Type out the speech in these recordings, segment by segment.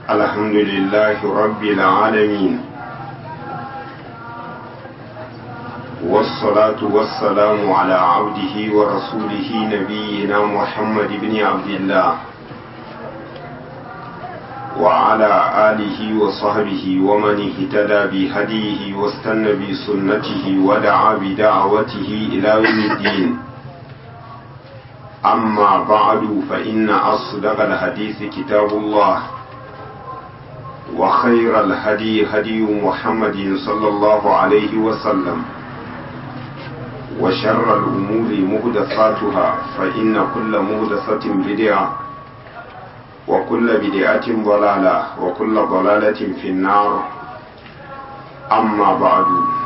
الحمد لله رب العالمين والصلاة والسلام على عبده ورسوله نبينا محمد بن عبد الله وعلى آله وصحبه ومن اهتدى بهديه واستنى بسنته ودعا بدعوته إلى يوم الدين أما بعد فإن أصدق الحديث كتاب الله وخير الهدي هدي محمد صلى الله عليه وسلم وشر الأمور مهدفاتها فإن كل مهدفة بدعة وكل بدعة ضلالة وكل ضلالة في النار أما بعد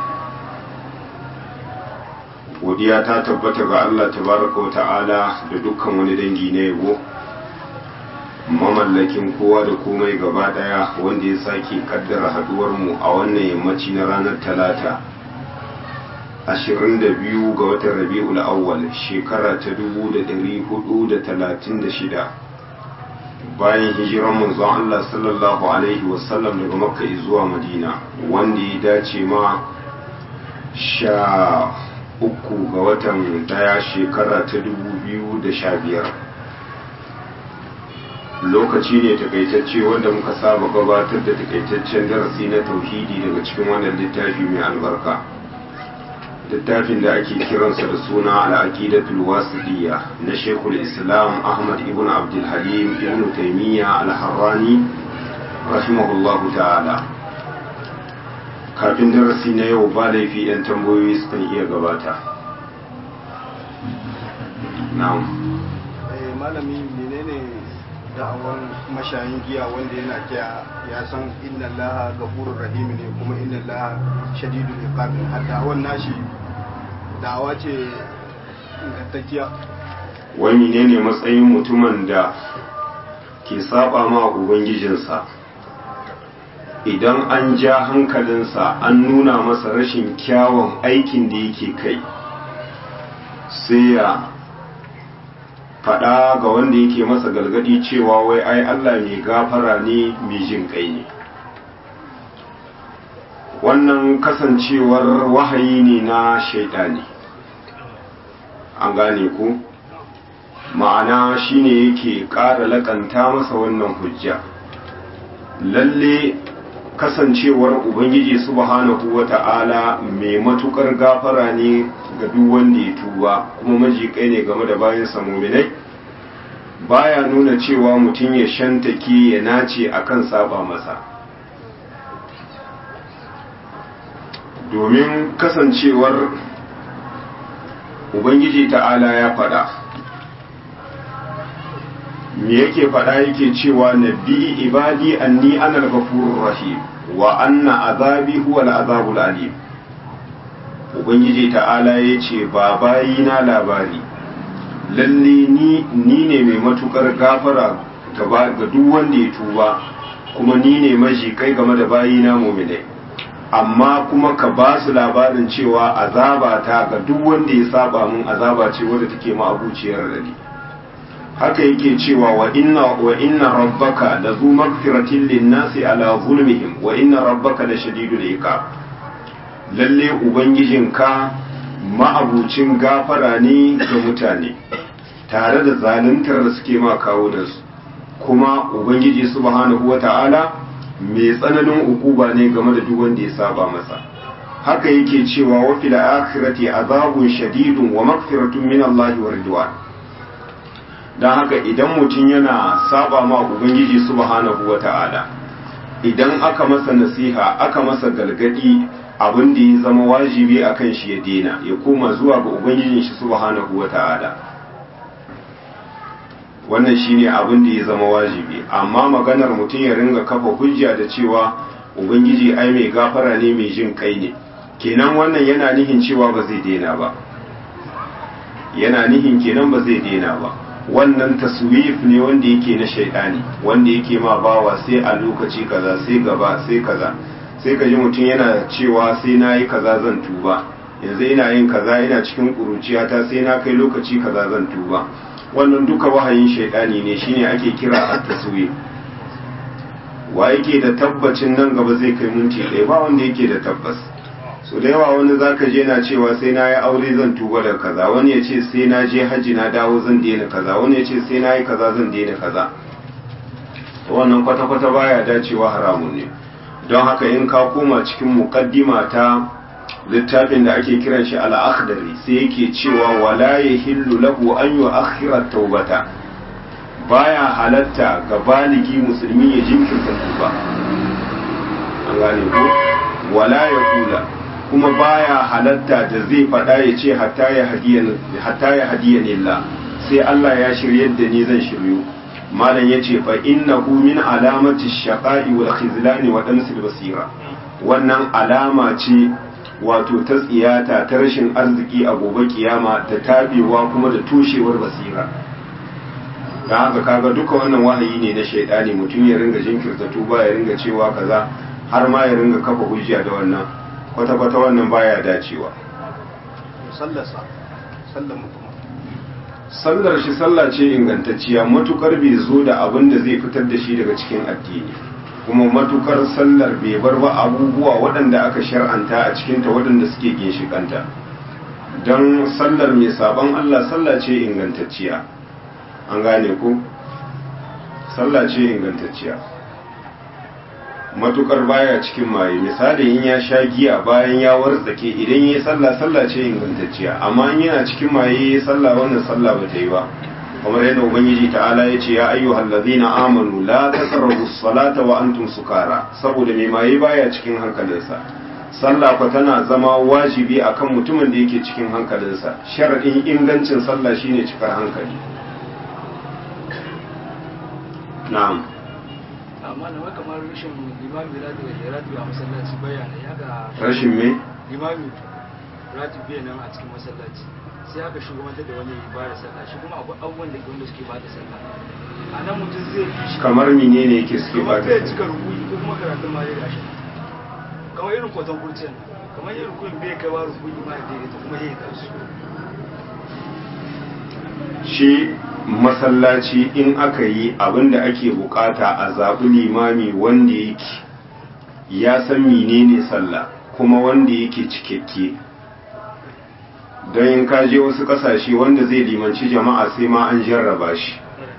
godiya ta tabbata ga Allah tabaraka wa ta'ala da dukkan wani dangi na yabo mamallakin kowa da komai gaba daya wanda ya sake kaddara haduwar mu a wannan yammaci na ranar talata 22 ga watan rabi'ul awwal shekara ta 1436 bayan hijiran manzon Allah sallallahu alaihi wasallam daga makka zuwa madina wanda ya dace ma sha uku ga watan daya shekara ta dubu biyu da sha biyar lokaci ne takaitacce wanda muka saba gabatar da takaitaccen darasi na tauhidi daga cikin wannan littafi mai albarka littafin da ake kiransa da suna al'aqidatul wasidiyya na shekul islam ahmad ibn abdul halim ibn taimiyya al-harrani rahimahullahu ta'ala kafin darasi na yau ba laifi 'yan tambayoyi sukan iya gabata na'am malami menene da'awar mashayin giya wanda yana kiya ya san inna allaha gafurur rahim ne kuma inna allaha shadidul iqab har da'awar nashi da'awa ce ingantacciya wai menene matsayin mutumin da ke saba ma ubangijinsa idan an ja hankalinsa an nuna masa rashin kyawun aikin da yake kai sai ya faɗa ga wanda yake masa galgadi cewa wai ai Allah mai gafara ne mai jin kai ne wannan kasancewar wahayi ne na shaidani an gane ku ma'ana shine yake ƙara lakanta masa wannan hujja lalle kasancewar ubangiji subhanahu wata'ala mai matukar gafara ne ga duk wanda ya tuba kuma majikai ne game da bayan muminai baya nuna cewa mutum ya shantake ya nace akan saba masa domin kasancewar ubangiji ta'ala ya fada me yake fada yake cewa nabi ibadi anni ana al-ghafurur rahim wa anna azabi huwa al-azabul alim ubangiji ta'ala yace ba bayi na labari lalle ni ni ne mai matukar gafara ga duk wanda ya tuba kuma ni ne maji kai game da bayi na mu'minai amma kuma ka ba su labarin cewa azaba ta ga duk wanda ya saba mun azaba ce wadda take ma abuciyar radi haka yake cewa wa inna wa inna rabbaka la zu magfiratin linnasi ala zulmihim wa inna rabbaka la shadidul iqab lalle ubangijinka ma'abucin gafara ne ga mutane tare da zaluntar da suke ma kawo da su kuma ubangiji subhanahu wata'ala mai tsananin ukuba ne game da duk wanda ya saba masa haka yake cewa wa fil akhirati azabun shadidun wa maghfiratun min Allah wa ridwan don haka idan mutum yana saba ma ubangiji subhanahu wa ta'ala idan aka masa nasiha aka masa galgadi abin da ya zama wajibi a kan shi ya dena ya koma zuwa ga ubangijin shi subhanahu wa ta'ala wannan shine abin da ya zama wajibi amma maganar mutum ya ringa kafa hujja da cewa ubangiji ai mai gafara ne mai jin kai ne kenan wannan yana nihin cewa ba zai dena ba yana nihin kenan ba zai dena ba wannan taswif ne wanda yake na shaidani wanda yake ma bawa sai a lokaci kaza sai gaba sai kaza sai ka ji mutum yana cewa sai na yi kaza zan tuba yanzu ina yin kaza ina cikin ƙuruciyata sai na kai lokaci kaza zan tuba wannan duka wahayin shaidani ne shine ake kira at-taswif wa yake da tabbacin nan gaba zai kai minti ɗaya ba wanda yake da tabbas so da yawa wani zaka je na cewa sai na yi aure zan tuba da kaza wani ya ce sai na je hajji na dawo zan daina kaza wani ya ce sai na yi kaza zan daina kaza wannan kwata-kwata baya dacewa haramun ne don haka in ka koma cikin mukaddima ta littafin da ake kiran shi al-akhdari sai yake cewa wala yahillu lahu an yu'akhkhira taubata baya halatta ga baligi musulmi ya jinkirta tuba an gane ko wala ya kula kuma baya halatta da zai faɗa ya ce hatta ya hadiya nilla sai Allah ya shiryar da ni zan shiryu malam ya ce fa innahu min alamati shaqa'i wal khizlani wa damsil basira wannan alama ce wato ta tsiyata ta rashin arziki a gobe kiyama da tabewa kuma da tushewar basira da haka kaga duka wannan wahayi ne na shaidani mutum ya ringa jinkirta tuba ya ringa cewa kaza har ma ya ringa kafa hujja da wannan kwata-kwata wannan baya dacewa sallarsa sallar mutum sallar shi sallah ce ingantacciya matukar bai zo da abin da zai fitar da shi daga cikin addini kuma matukar sallar bai bar ba abubuwa waɗanda aka shar'anta a cikinta waɗanda suke ginshikanta don sallar mai sabon Allah sallah ce ingantacciya an gane ku sallah ce ingantacciya matukar baya cikin maye misali in ya sha giya bayan ya wartsake idan yi sallah sallah ce ingantacciya amma in yana cikin maye sallah wannan sallah ba ta yi ba kamar yadda ubangiji ta'ala ya ce ya ayyuhal ladina amanu la taqrabu salata wa antum sukara saboda mai maye baya cikin hankalinsa sallah fa tana zama wajibi akan mutumin da yake cikin hankalinsa sharadin ingancin sallah shine cikar hankali na'am amma na kamar rashin limami ratu da ratu a masallaci bayyana ya ga rashin me limami ratu nan a cikin masallaci sai aka shugabantar da wani ba da sallah shi kuma akwai abubuwan da wanda suke ba da sallah a nan mutum zai fi shi kamar menene yake suke ba kamar bai cika rukuyi ko kuma karatun ma ya gashi kamar irin kwatan kurciyan kamar irin rukuyin bai kaiwa rukuyi ma ya daidaita kuma ya yi kansu shi masallaci in aka yi abin da ake bukata a zaɓi limami wanda yake ya san menene sallah kuma wanda yake cikakke don in kaje wasu ƙasashe wanda zai limanci jama'a sai ma an jarraba shi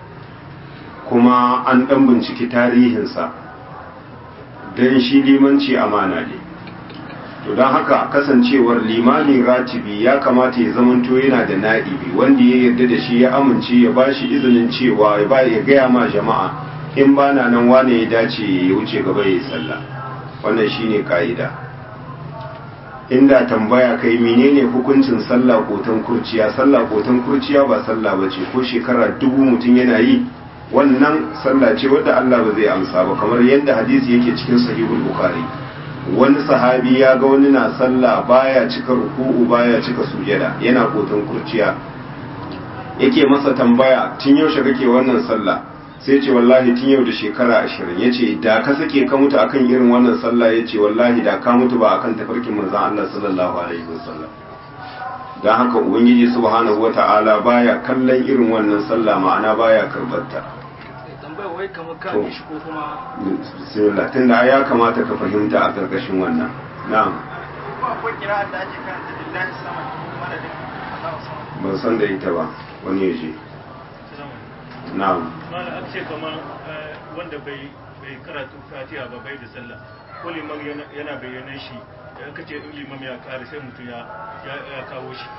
kuma an ɗan binciki tarihinsa don shi limanci amana ne to don haka kasancewar limamin ratibi ya kamata ya zamanto yana da na'ibi wanda ya yarda da shi ya amince ya ba shi izinin cewa ya ba ya gaya ma jama'a in ba na nan wane ya dace ya wuce gaba ya yi sallah wannan shine ka'ida inda tambaya kai menene hukuncin sallah kotan kurciya sallah kotan kurciya ba sallah bace ko shekara dubu mutum yana yi wannan sallah ce wadda Allah ba zai amsa ba kamar yadda hadisi yake cikin sahihul bukhari wani sahabi ya ga wani na sallah baya cika ruku'u baya cika sujada yana kotan kurciya yake masa tambaya tun yaushe kake wannan sallah sai ce wallahi tun yau da shekara ashirin ya ce da ka sake ka mutu akan irin wannan sallah ya ce wallahi da ka mutu ba akan tafarkin manzan Allah sallallahu alaihi wasallam don haka ubangiji subhanahu wata'ala baya kallon irin wannan sallah ma'ana baya karbarta tambayar wai kamar ka To. shi ko kuma bismillah tunda ya kamata ka fahimta a karkashin wannan na'am ko akwai kira'ar da ake karanta lillahi sama madadin Allah sama ban san da ita ba wani ya je na'am mana an ce kamar eh, wanda bai bai karatu fatiha ba bai da sallah ko liman yana- yana bayyana shi da aka ce in liman ya kare sai mutum ya ya ya kawo shi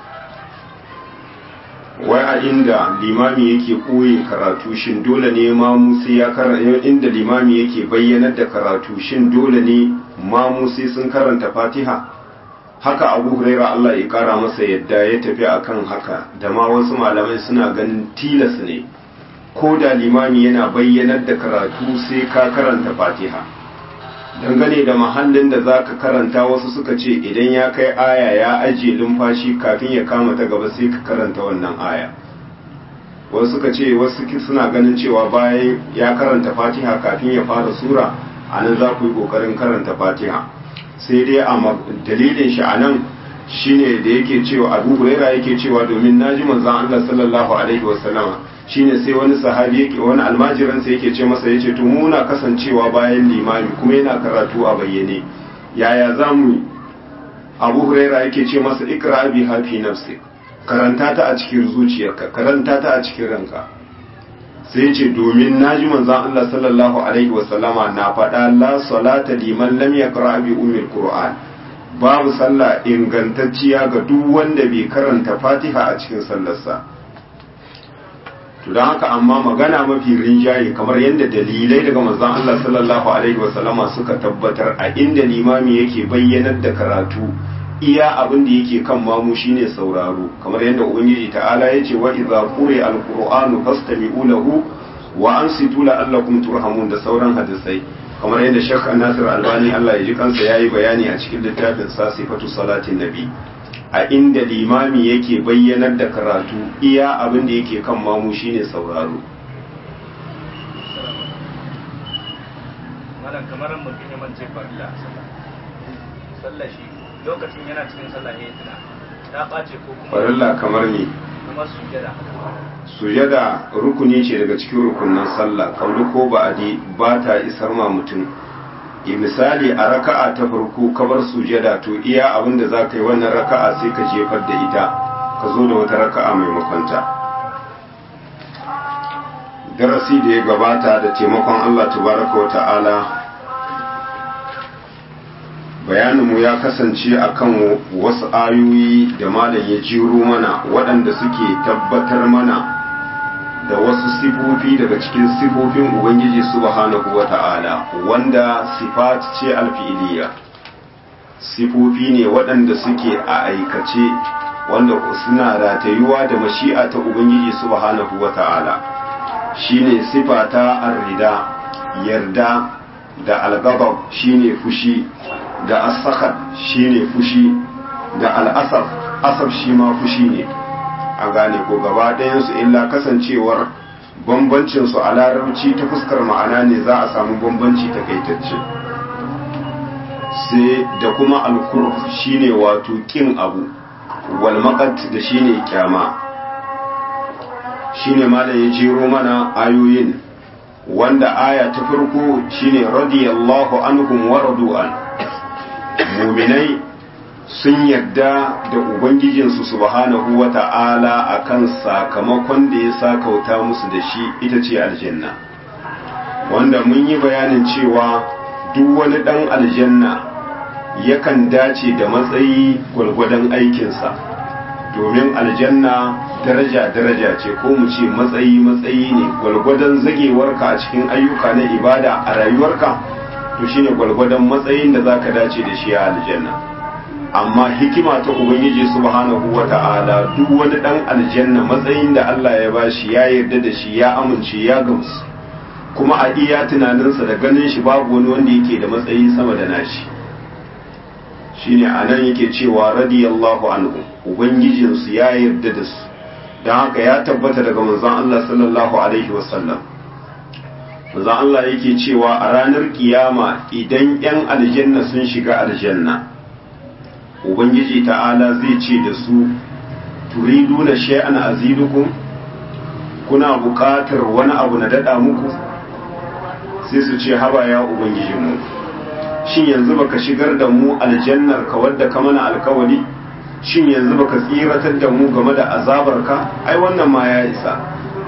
wai a inda limami yake koyi karatu shin dole ne mamu sai ya karanta inda limami yake bayyanar da karatu shin dole ne mamu sai sun karanta fatiha haka abu huraira Allah ya kara masa yadda ya tafi akan haka da ma wasu malamai suna ganin tilas ne ko da limami yana bayyanar da karatu sai ka karanta fatiha dangane da mahallin da za ka karanta wasu suka ce idan ya kai aya ya ajiye lumfashi kafin ya kama ta gaba sai ka karanta wannan aya wasu suka ce wasu ki- suna ganin cewa bayan ya karanta fatiha kafin ya fara sura a nan za ku yi ƙoƙarin karanta fatiha sai dai a ma- dalilin shi a nan shine da yake cewa abu huraira yake cewa domin naji manzon Allah sallallahu alaihi wasallama shine sai wani sahabi yake wani almajiran sai yake ce masa yace to mu na kasancewa bayan limami kuma yana karatu a bayyane yaya zamu Abu Huraira yake ce masa ikra bi hafi nafsi karanta ta a cikin zuciyarka karanta ta a cikin ranka sai ce domin naji manzon Allah sallallahu alaihi wasallama na faɗa la salata liman lam yaqra bi ummil qur'an babu sallah ingantacciya ga duk wanda bai karanta Fatiha a cikin sallarsa to don haka amma magana mafi rinjaye kamar yadda dalilai daga manzon Allah sallallahu alaihi wasallama suka tabbatar a inda limami yake bayyanar da karatu iya abin da yake kan mamu shine sauraro kamar yadda ubangiji ta'ala ya ce wa idza quri alqur'anu fastami'u lahu wa ansitu la'allakum turhamun da sauran hadisai kamar yadda Sheikh Nasir Albani Allah ya ji kansa yayi bayani a cikin littafin sa sifatu salatin nabi a inda limami yake bayyanar da karatu iya abin da yake kan mamu shine sauraro malam kamar mutum ya mance farilla sallah shi lokacin yana cikin sallah ne tuna ta ɓace ko kuma farilla kamar ni kuma sujada sujada rukuni ce daga cikin rukunin sallah kauli ko ba'adi ba ta isar ma mutum e misali a raka'a ta farko kabar sujada to iya abin da za ka yi wannan raka'a sai ka jefar da ita ka zo da wata raka'a maimakonta darasi da ya gabata da taimakon Allah tabaraka wa ta'ala bayaninmu ya kasance akan wasu ayoyi da malam ya jiro mana waɗanda suke tabbatar mana da wasu sifofi daga cikin sifofin ubangiji subhanahu wa ta'ala wanda sifat ce alfi'iliya sifofi ne waɗanda suke a aikace wanda suna ratayuwa da mashi'a ta ubangiji subhanahu wa ta'ala shine sifa ta arrida yarda da algabab shine fushi da asakar shine fushi da al'asaf asaf shi ma fushi ne a gane ko gaba ɗayansu illa kasancewar bambancinsu a larabci ta fuskar ma'ana ne za a samu bambanci takaitacce sai da kuma alkur shine wato kin abu walmakat da shine kyama shine malam ya jero mana ayoyin wanda aya ta farko shine radiyallahu anhum wa radu'an muminai sun yarda da ubangijinsu subhanahu wa ta'ala a kan sakamakon da ya sakauta musu da shi ita ce aljanna wanda mun yi bayanin cewa duk wani ɗan aljanna yakan dace da matsayi gwargwadon aikinsa domin aljanna daraja-daraja ce ko mu ce matsayi-matsayi ne gwargwadon zagewarka a cikin ayyuka na ibada a rayuwarka to shine gwargwadon matsayin da zaka dace da shi a aljanna amma hikima ta ubangiji subhanahu wata'ala duk wani dan aljanna matsayin da Allah ya bashi ya yarda da shi ya amince ya gamsu kuma a iya tunaninsa da ganin shi babu wani wanda yake da matsayi sama da nashi shine anan yake cewa radiyallahu anhu ubangijinsu ya yarda da su don haka ya tabbata daga manzon Allah sallallahu alaihi wasallam manzon Allah yake cewa a ranar kiyama idan 'yan aljanna sun shiga aljanna ubangiji ta'ala zai ce da su turiduna shay'an azidukum kuna buƙatar wani abu na dada muku sai su ce haba ya ubangijinmu shin yanzu baka shigar da mu aljannar ka wadda ka mana alkawari shin yanzu baka tsiratar da mu game da azabarka ai wannan ma ya isa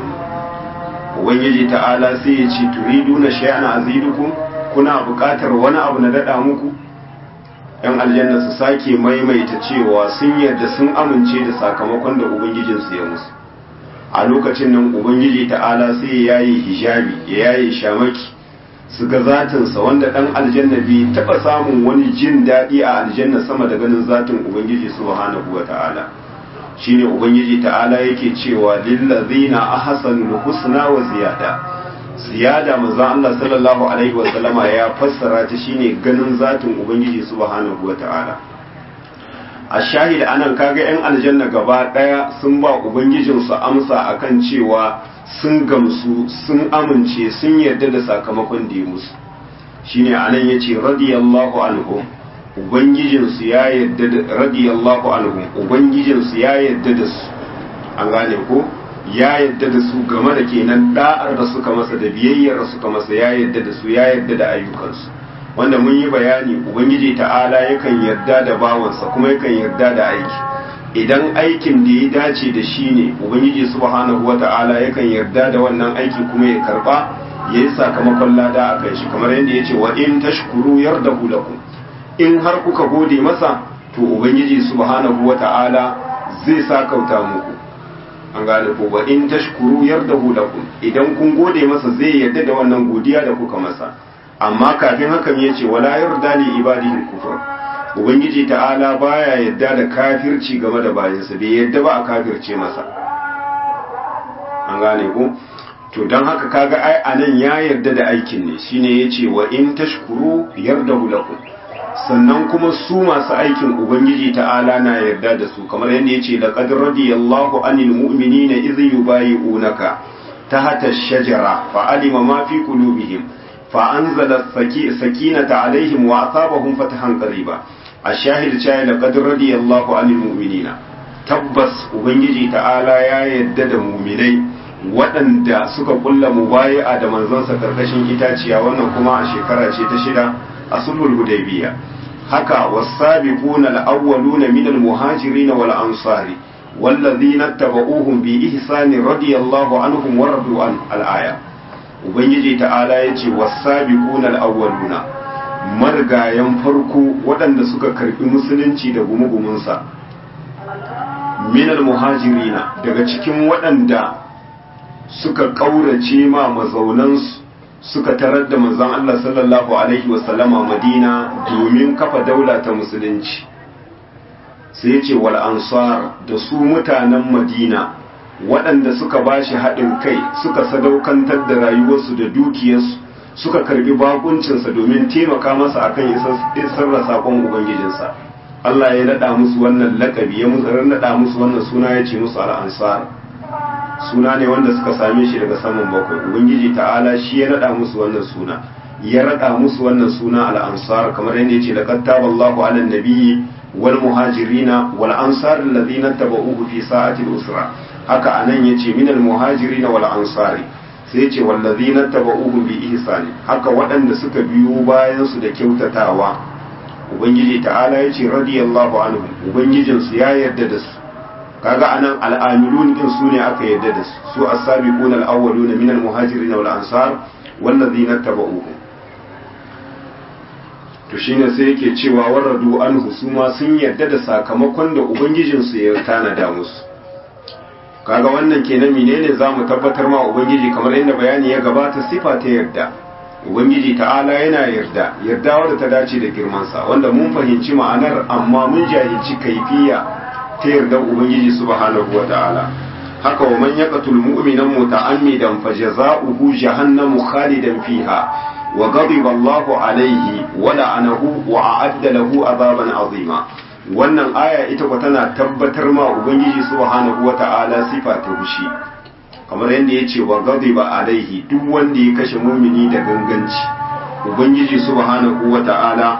ubangiji ta'ala sai ya ce turiduna shay'an azidukum kuna buƙatar wani abu na dada muku yan aljanna su sake maimaita cewa sun yarda sun amince da sakamakon da ubangijinsu ya musu a lokacin nan ubangiji ta'ala sai ya yayi hijabi ya yayi shamaki su ga zatinsa wanda dan aljanna bai taba samun wani jin daɗi a aljanna sama da ganin zatin ubangiji subhanahu wa ta'ala shine ubangiji ta'ala yake cewa lillazina ahsanul husna wa ziyada ziyada manzo Allah sallallahu alaihi wa sallama ya fassara ta shine ganin zatin ubangiji subhanahu wa ta'ala a shahid anan kaga yan aljanna gaba daya sun ba ubangijinsu amsa akan cewa sun gamsu sun amince sun yarda da sakamakon da ya musu shine anan yace radiyallahu anhum ubangijinsu ya yarda da radiyallahu anhum ubangijinsu ya yarda da su an gane ko ya yadda da su game da kenan da'ar da suka masa da biyayyar da suka masa ya yadda da su ya yadda da ayyukansu wanda mun yi bayani ubangiji ta'ala yakan yarda da bawansa kuma yakan yarda da aiki idan aikin da ya dace da shi ne ubangiji subhanahu wata'ala yakan yarda da wannan aiki kuma ya karba ya yi sakamakon lada a kan shi kamar yadda ya ce wa in tashkuru yardahu lakum in har kuka gode masa to ubangiji subhanahu wata'ala zai sakauta muku an gane ko wa in tashkuru yardahu lakum idan kun gode masa zai yarda da wannan godiya da kuka masa amma kafin hakan yace wala yarda li ibadihi kufur ubangiji ta'ala baya yarda da kafirci game da bayansa bai yarda ba a kafirce masa an gane ko to don haka kaga ai anan ya yarda da aikin ne shine yace wa in tashkuru yardahu lakum sannan kuma su masu aikin ubangiji ta'ala na yarda da su kamar yadda yace laqad radiyallahu anil mu'minina idh yubayi'unaka tahta ash-shajara fa alima ma fi qulubihim fa anzala sakinata alaihim wa asabahum fatahan qariba ash-shahid cha laqad radiyallahu anil mu'minina tabbas ubangiji ta'ala ya yarda da mu'minai waɗanda suka kulla mubayi'a da manzansa karkashin itaciya wannan kuma a shekara ce ta shida a sulhul hudaybiya haka was-sabiquna al-awwaluna min al-muhajirin wal ansari wallazina tabauhum bi ihsani radiyallahu anhum wa radu an al-aya ubangiji ta'ala yace was-sabiquna al-awwaluna margayan farko waɗanda suka karbi musulunci da gumugumunsa min al-muhajirina daga cikin waɗanda suka ƙaurace ma mazaunansu suka tarar da manzon Allah sallallahu alaihi wasallama Madina domin kafa daula ta musulunci sai ya ce wal ansar da su mutanen Madina waɗanda suka bashi haɗin kai suka sadaukantar da rayuwarsu da dukiyarsu suka karbi bakuncinsa domin taimaka masa akan isar da sakon ubangijinsa Allah ya naɗa musu wannan lakabi ya naɗa musu wannan suna ya ce musu al-ansar suna ne wanda suka same shi daga saman bakwai ubangiji ta'ala shi ya rada musu wannan suna ya rada musu wannan suna al-ansar kamar yadda yace laqad taballahu 'ala an-nabiyyi wal muhajirina wal ansar alladhina tabauhu fi sa'ati al-usra haka anan yace min al-muhajirin wal ansari sai yace wal ladhina tabauhu bi ihsani haka waɗanda suka biyo bayan su da kyautatawa ubangiji ta'ala yace radiyallahu anhum ubangijinsu ya yarda da su kaga anan al'amilun din su ne aka yadda da su su as-sabiqun al-awwaluna min al-muhajirin wal ansar wallazina tabauhu to shine sai yake cewa waradu anhu su ma sun yadda da sakamakon da ubangijin su ya tanada musu kaga wannan kenan menene zamu tabbatar ma ubangiji kamar inda bayani ya gabata sifa ta yarda ubangiji ta'ala yana yarda yarda wadda ta dace da girmansa wanda mun fahimci ma'anar amma mun jahilci kaifiya ta yardar ubangiji subhanahu wa ta'ala haka wa man yaqtul mu'minan muta'ammidan fajaza'uhu jahannamu khalidan fiha wa ghadiba Allahu alayhi wa la'anahu wa a'adda lahu azaban azima wannan aya ita ko tana tabbatar ma ubangiji subhanahu wa ta'ala sifa ta fushi kamar yadda yace wa ghadiba alayhi duk wanda ya kashe mumini da ganganci ubangiji subhanahu wa ta'ala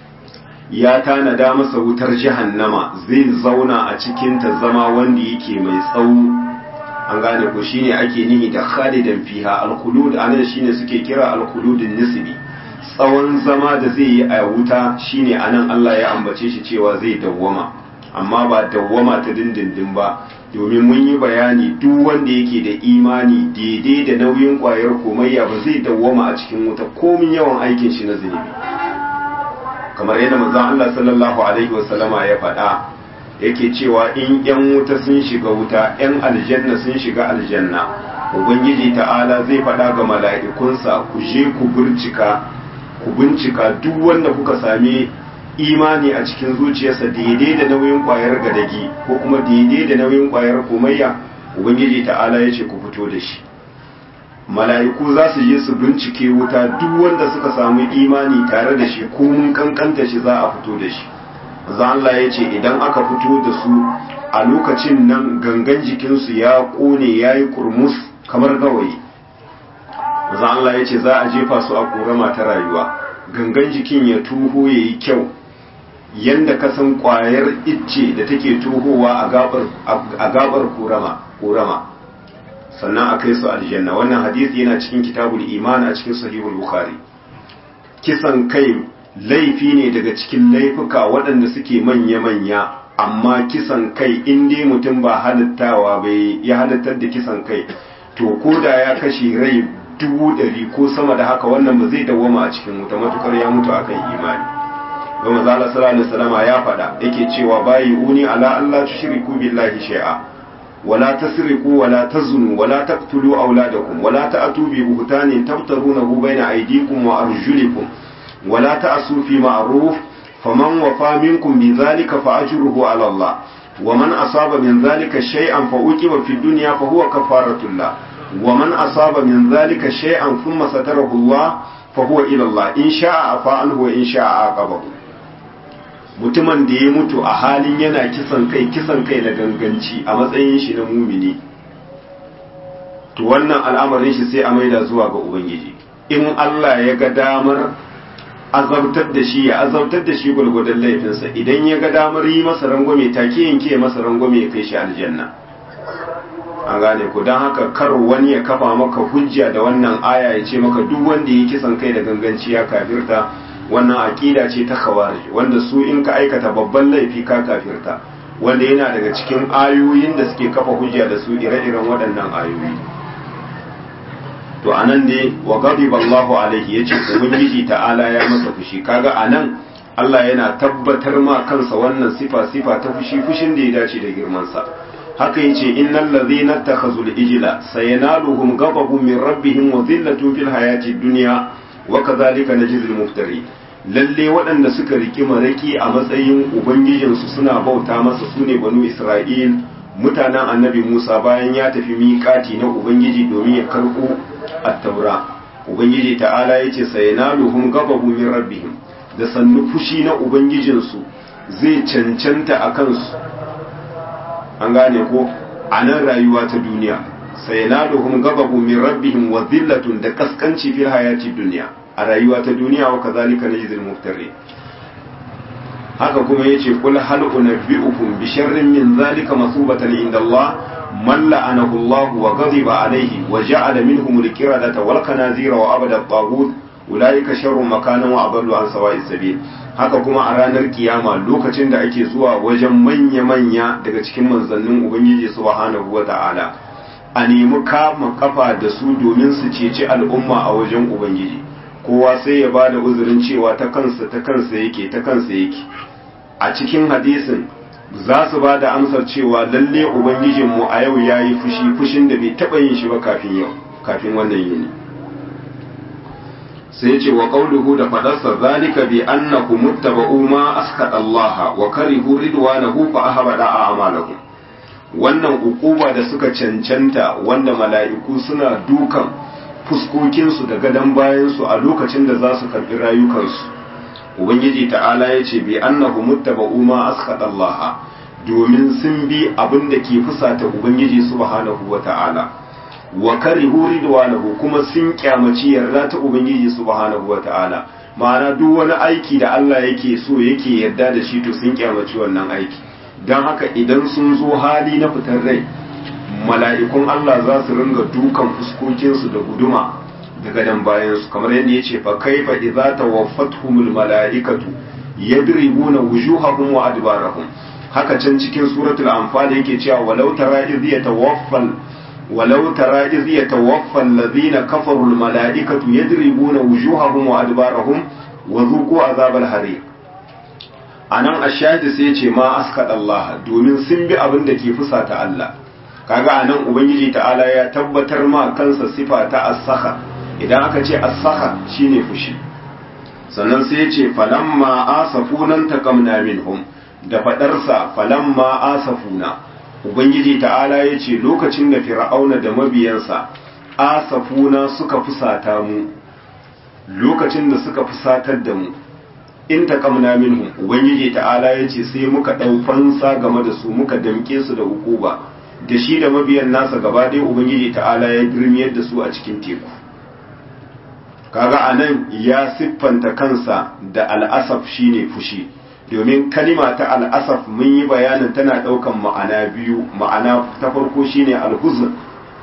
ya tanada masa wutar jahannama zai zauna a cikin ta zama wanda yake mai tsawo an gane ko shine ake nihi da khalidan fiha al-khulud anan shine suke kira al-khuludun nisbi tsawon zama da zai yi a wuta shine anan Allah ya ambace shi cewa zai dawwama amma ba dawwama ta dindindin ba domin mun yi bayani duk wanda yake da imani daidai da nauyin kwayar komayya ba zai dawwama a cikin wuta komin yawan aikin shi na zunubi kamar yadda manzon Allah sallallahu alaihi wasallama ya faɗa yake cewa in yan wuta sun shiga wuta yan aljanna sun shiga aljanna ubangiji ta'ala zai faɗa ga mala'ikunsa ku je ku bincika ku bincika duk wanda kuka sami imani a cikin zuciyarsa daidai da nauyin kwayar gadagi ko kuma daidai da nauyin kwayar komayya ubangiji ta'ala ya ce ku fito da shi mala'iku za su je su bincike wuta duk wanda suka samu imani tare da shi ko mun kankanta shi za a fito da shi za Allah ya ce idan aka fito da su a lokacin nan gangan jikinsu ya kone ya yi kurmus kamar gawayi za Allah ya ce za a jefa su a korama ta rayuwa gangan jikin ya tuho ya yi kyau yanda ka san kwayar icce da take tuhowa a gabar korama sannan a kai su aljanna wannan hadisi yana cikin kitabul iman a cikin sahihul bukhari kisan kai laifi ne daga cikin laifuka waɗanda suke manya-manya amma kisan kai in dai mutum ba halittawa bai ya halittar da kisan kai to ko da ya kashe rai dubu ɗari ko sama da haka wannan ba zai dawwama a cikin wuta matukar ya mutu akan imani ga manzo Allah sallallahu alaihi wasallam ya faɗa yake cewa bayi uni ala Allah tushriku billahi shay'a wala tasriqu wala tazunu wala taqtulu auladakum wala ta'tu bi buhtanin tabtarunahu bayna aydikum wa arjulikum wala ta'su fi ma'ruf faman wafa minkum bi dhalika fa ajruhu ala Allah ومن أصاب من ذلك شيئا فأوكب في الدنيا فهو كفارة الله ومن أصاب من ذلك شيئا ثم ستره الله فهو إلى الله إن شاء عفا عنه وإن شاء عاقبه mutumin da ya mutu a halin yana kisan kai kisan kai da ganganci a matsayin shi na mumini to wannan al'amarin shi sai a maida zuwa ga ubangiji in Allah ya ga damar azabtar da shi ya azabtar da shi gwargwadon laifinsa idan ya ga damar yi masa rangwame take yanke masa rangwame ya kai shi aljanna an gane ku don haka kar wani ya kafa maka hujja da wannan aya ya ce maka duk wanda ya kisan kai da ganganci ya kafirta wannan aƙida ce ta khawarij wanda su in ka aikata babban laifi ka kafirta wanda yana daga cikin ayoyin da suke kafa hujja da su ire-iren waɗannan ayoyi to anan ne wa ghadiba Allahu alaihi yace ubangiji ta'ala ya masa fushi kaga anan Allah yana tabbatar ma kansa wannan sifa sifa ta fushi fushin da ya dace da girman sa haka yace innal ladhina takhazul ijla sayanaluhum ghadabun min rabbihim wa dhillatun fil hayati dunya wa kadhalika najzil muftari lalle waɗanda suka riki maraki a matsayin ubangijinsu suna bauta masa sune banu Isra'il mutanen annabi Musa bayan ya tafi miƙati na ubangiji domin ya karɓo at-taura ubangiji ta'ala yace sayanaluhum ghadabu min rabbihim da sannu fushi na ubangijinsu zai cancanta a kansu an gane ko a nan rayuwa ta duniya sayanaluhum ghadabu min rabbihim wa dhillatun da kaskanci fil hayati dunya a rayuwa ta duniya wa kazalika najzil muftari haka kuma yace kul hal unabbiukum bi sharrin min zalika masubatan inda Allah man la'anahu Allah wa ghadiba alayhi wa ja'ala minhum al-qiradata wal kanazira wa abada at-taghut ulaika sharrun makanan wa adallu an sawa'is sabil haka kuma a ranar kiyama lokacin da ake zuwa wajen manya manya daga cikin manzannin ubangiji subhanahu wa ta'ala a nemi kama kafa da su domin su ceci al'umma a wajen ubangiji kowa sai ya ba da uzurin cewa ta kansa ta kansa yake ta kansa yake a cikin hadisin za su ba da amsar cewa lalle ubangijinmu a yau ya yi fushi fushin da bai taɓa yin shi ba kafin yau kafin wannan yini sai ce wa qauluhu da fadarsa zalika bi annahu muttaba'u ma askata Allah wa karihu ridwanahu fa ahbada a'malahum wannan ukuba da suka cancanta wanda mala'iku suna dukan fuskokinsu da gadon bayansu a lokacin da za su karɓi rayukansu ubangiji ta'ala ya ce bi annahu muttaba'u ma askhata Allah domin sun bi abin da ke fusata ubangiji subhanahu wa ta'ala wa karihu ridwanahu kuma sun kyamaci yarda ta ubangiji subhanahu wa ta'ala ma'ana duk wani aiki da Allah yake so yake yarda da shi to sun kyamaci wannan aiki don haka idan sun zo hali na fitar rai mala'ikun Allah za su ringa dukan fuskokinsu da guduma da gadon bayansu kamar yadda ya ce fa kaifa idza tawaffatuhumul mala'ikatu yadribuna wujuhahum wa adbarahum haka can cikin suratul anfal yake cewa walau tara idh yatawaffal walau tara idh yatawaffa alladhina kafaru al mala'ikatu yadribuna wujuhahum wa adbarahum wa dhuqu azabal hariq anan ashadi sai ya ce ma askada Allah domin sun bi abin da ke fusata Allah kaga anan ubangiji ta'ala ya tabbatar ma kansa sifa ta as-sakha idan aka ce as-sakha shine fushi sannan sai ya ce falamma asafunan taqamna minhum da fadarsa falamma asafuna ubangiji ta'ala ya ce lokacin da fir'auna da mabiyansa asafuna suka fusata mu lokacin da suka fusatar da mu in taqamna minhum ubangiji ta'ala ya ce sai muka dau fansa game da su muka damke su da hukuba da shi da mabiyan nasa gaba ɗaya ubangiji ta'ala ya girmiyar da su a cikin teku kaga anan ya siffanta kansa da al'asaf shine fushi domin kalima ta al'asaf mun yi bayanin tana ɗaukan ma'ana biyu ma'ana ta farko shine alhuzn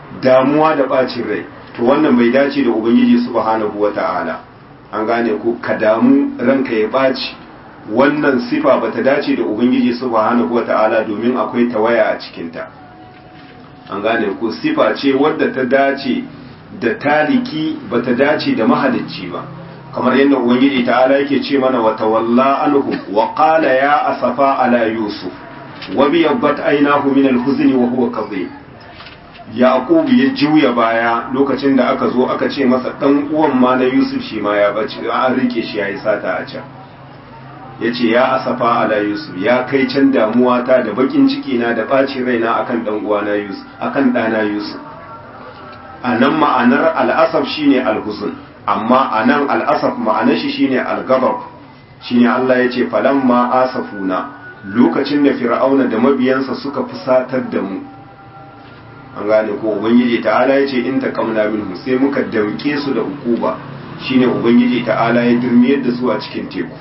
damuwa da bacin rai to wannan bai dace da ubangiji subhanahu wata'ala an gane ku ka damu ranka ya baci wannan sifa bata dace da ubangiji subhanahu wata'ala domin akwai tawaya a cikinta an gane ku sifa ce wadda ta dace da taliki bata dace da mahalicci ba kamar yadda ubangiji ta'ala yake ce mana wa tawalla anhu wa qala ya asafa ala yusuf wa biyabbat aynahu min al-huzni wa huwa kadhib yaqub ya juya baya lokacin da aka zo aka ce masa dan uwan ma na yusuf shi ma ya bace an rike shi yayi sata a can yace ya asafa ala yusuf ya kai can damuwa ta da bakin ciki na da bacin raina akan dan uwa na yusuf akan dana yusuf anan ma'anar al-asaf shine al-huzn amma anan al-asaf ma'anar shi shine al-ghadab shine Allah yace falamma asafuna lokacin da fir'auna da mabiyansa suka fusatar da mu an gane ko ubangiji ta'ala ya ce in taqamna minhu sai muka dauke su da ukuba shine ubangiji ta'ala ya durmiyar da su a cikin teku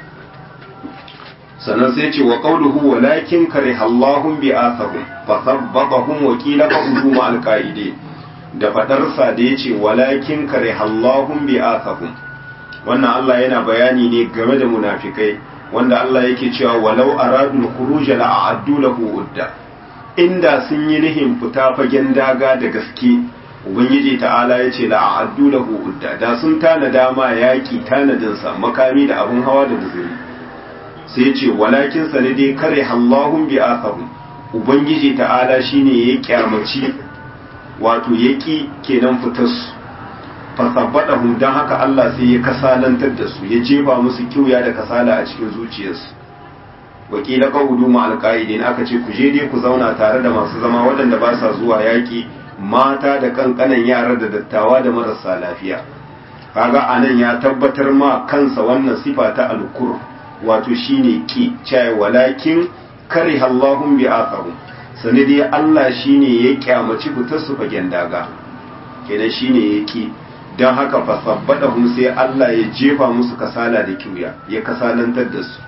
sannan sai ce wa qawluhu walakin karihallahu bi athahum fa thabbatahum wa qila qawluhu ma alqaide da fadarsa da yace walakin karihallahu bi athahum wannan Allah yana bayani ne game da munafikai wanda Allah yake cewa walau aradul khuruj la a'addu lahu udda inda sun yi nihin fita fagen daga da gaske ubangiji ta'ala ya ce la'addu lahu udda da sun tana dama yaki tanadin sa makami da abun hawa da guzuri sai ce walakin sa ne dai kare Allahun bi athahum ubangiji ta'ala shine ya kyamaci wato yaki kenan fitar su fasabbadahum dan haka Allah sai ya kasalantar da su ya jefa musu kiuya da kasala a cikin zuciyarsu wakila qawdu ma alqaidin aka ce ku je dai ku zauna tare da masu zama waɗanda ba sa zuwa yaki mata da kankanan yara da dattawa da marasa lafiya kaga anan ya tabbatar ma kansa wannan sifa ta alkur wato shine ki cai walakin kariha Allahum bi athahum sani dai Allah shine ya kyamaci fitar su fagen daga kenan shine yake don haka fasabbadahum sai Allah ya jefa musu kasala da kiuya ya kasalantar da su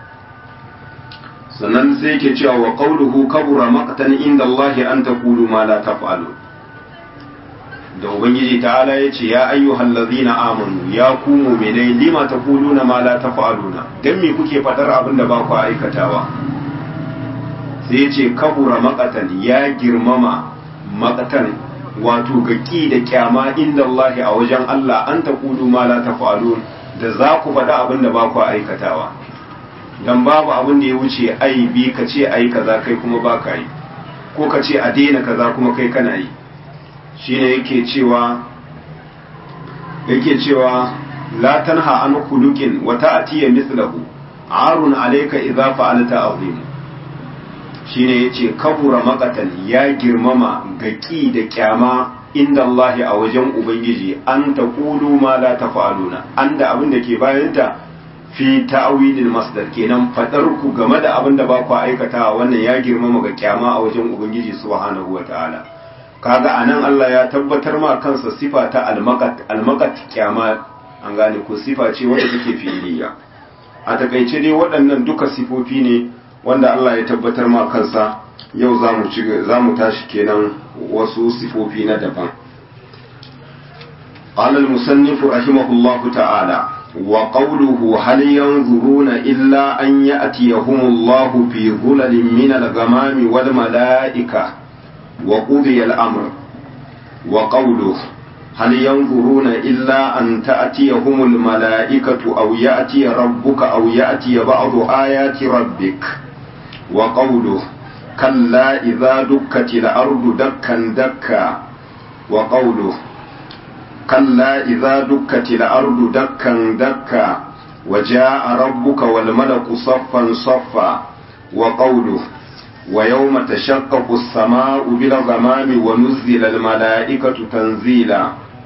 sannan sai yake cewa wa qawluhu kabura maqtan inda Allah an taqulu ma la taf'alu da ubangiji ta'ala yace ya ayyuhal ladzina amanu ya ku mu'minai lima taquluna ma la taf'aluna dan me kuke fadar abin da ba ku aikatawa sai yace kabura maqtan ya girmama maqtan wato gaki da kyama inda Allah a wajen Allah an taqulu ma la taf'alun da za ku faɗa abin da ba ku aikatawa dan babu abin da ya wuce ai bi ka ce ai kaza kai kuma ba ka yi ko ka ce a daina kaza kuma kai kana yi shine yake cewa yake cewa la tanha an khuluqin wa ta'ti mithluhu arun alayka idza fa'alta azim shine yace kabura maqatan ya girmama gaki da kyama inda Allah a wajen ubangiji an taqulu ma la tafa'aluna anda abin da ke bayanta fi ta'awilil masdar kenan fadar ku game da abin da ba ku aikata wannan ya girmama ga kyama a wajen ubangiji subhanahu wataala kaga anan Allah ya tabbatar ma kansa sifa ta almaqat almaqat kyama an gane ko sifa ce wanda take fi'iliya a takaice dai waɗannan duka sifofi ne wanda Allah ya tabbatar ma kansa yau zamu ci zamu tashi kenan wasu sifofi na daban قال المصنف رحمه الله تعالى وقوله هل ينظرون إلا أن يأتيهم الله في ظلل من الغمام والملائكة وقضي الأمر وقوله هل ينظرون إلا أن تأتيهم الملائكة أو يأتي ربك أو يأتي بعض آيات ربك وقوله كلا إذا دكت الأرض دكا دكا وقوله كلا إذا دكت الأرض دكا دكا وجاء ربك والملك صفا صفا وقوله ويوم تشقق السماء بالغمام ونزل الملائكة تنزيلا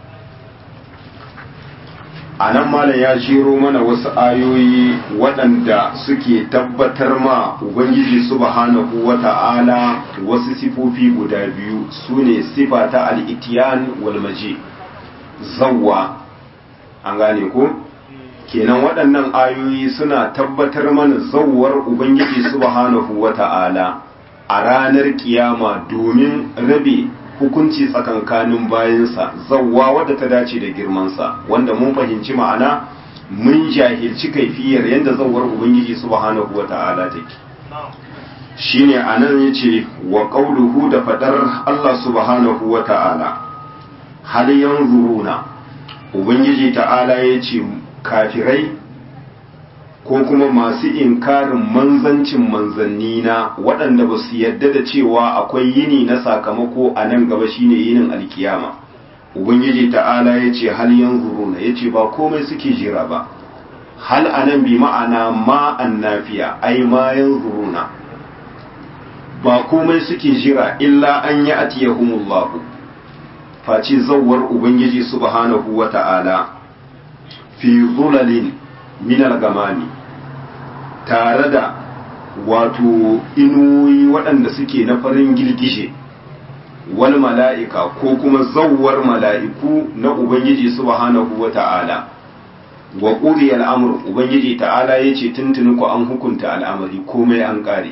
a nan malam ya shiro mana wasu ayoyi waɗanda suke tabbatar ma ubangiji subhanahu wa ta'ala wasu sifofi guda biyu su ne sifa ta al'itiyan walmaji zawwa an gane ko kenan waɗannan ayoyi suna tabbatar mana zawwar ubangiji subhanahu wa ta'ala a ranar kiyama domin rabe hukunci tsakankanin bayansa zawwa wadda ta dace da girmansa wanda mun fahimci ma'ana mun jahilci kaifiyar yadda zawar ubangiji subhanahu wata'ala take shine anan yace wa qauluhu da fadar Allah subhanahu wata'ala hal yanzuruna ubangiji ta'ala yace kafirai ko kuma masu inkarin manzancin manzanni na waɗanda ba su yadda da cewa akwai yini na sakamako a nan gaba shine yinin alkiyama ubangiji ta'ala ya ce hal yanzuruna ya ce ba komai suke jira ba hal anan bi ma'ana ma annafiya ai ma yanzuruna ba komai suke jira illa an yi atiyahumullahu face zawwar ubangiji subhanahu wa ta'ala fi zulalin minal gamani tare da wato inuwoyi waɗanda suke na farin girgije wal mala'ika ko kuma zawwar mala'iku na ubangiji subhanahu wa ta'ala wa ƙuri al'amur ubangiji ta'ala ya ce tuntuni ku an hukunta al'amari komai an ƙare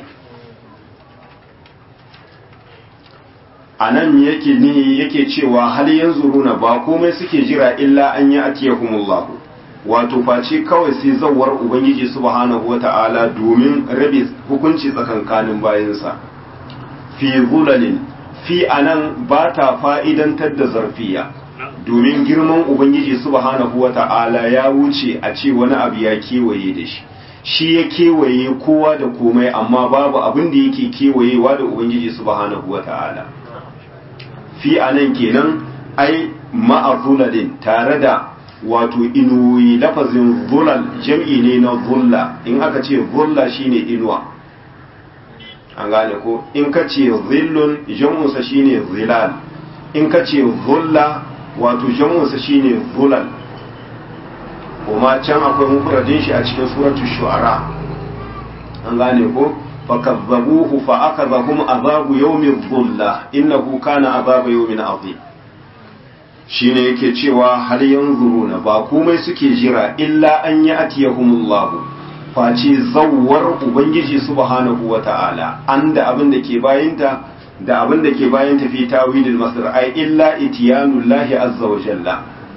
a nan yake ne yake cewa hal yanzu runa ba komai suke jira illa an yi atiyahumullahu wato face kawai sai zawar ubangiji subhanahu wata'ala domin rabe hukunci tsakankanin bayansa fi zulalin fi anan ba ta fa'idantar da zarfiya domin girman ubangiji subhanahu wata'ala ya wuce a ce wani abu ya kewaye da shi shi ya kewaye kowa da komai amma babu abin da yake kewayewa da ubangiji subhanahu wata'ala fi anan kenan ai ma'a zulalin tare da wato inuwoyi lafazin zulal jam'i ne na zulla in aka ce zulla shine inuwa an gane ko in ka ce zillun jam'unsa shine zilal in ka ce zulla wato jam'unsa shine zulal kuma can akwai mufradin shi a cikin suratul shu'ara an gane ko fakazzabuhu fa akazahum azabu yawmin dhulla innahu kana azaba yawmin azim shine yake cewa har yanzuruna ba komai suke jira illa an yi atiyahumullahu face zawwar ubangiji subhanahu wata'ala an da abin da ke bayinta da abin da ke bayinta fi tawilil masdar ai illa itiyanullahi azza wa jalla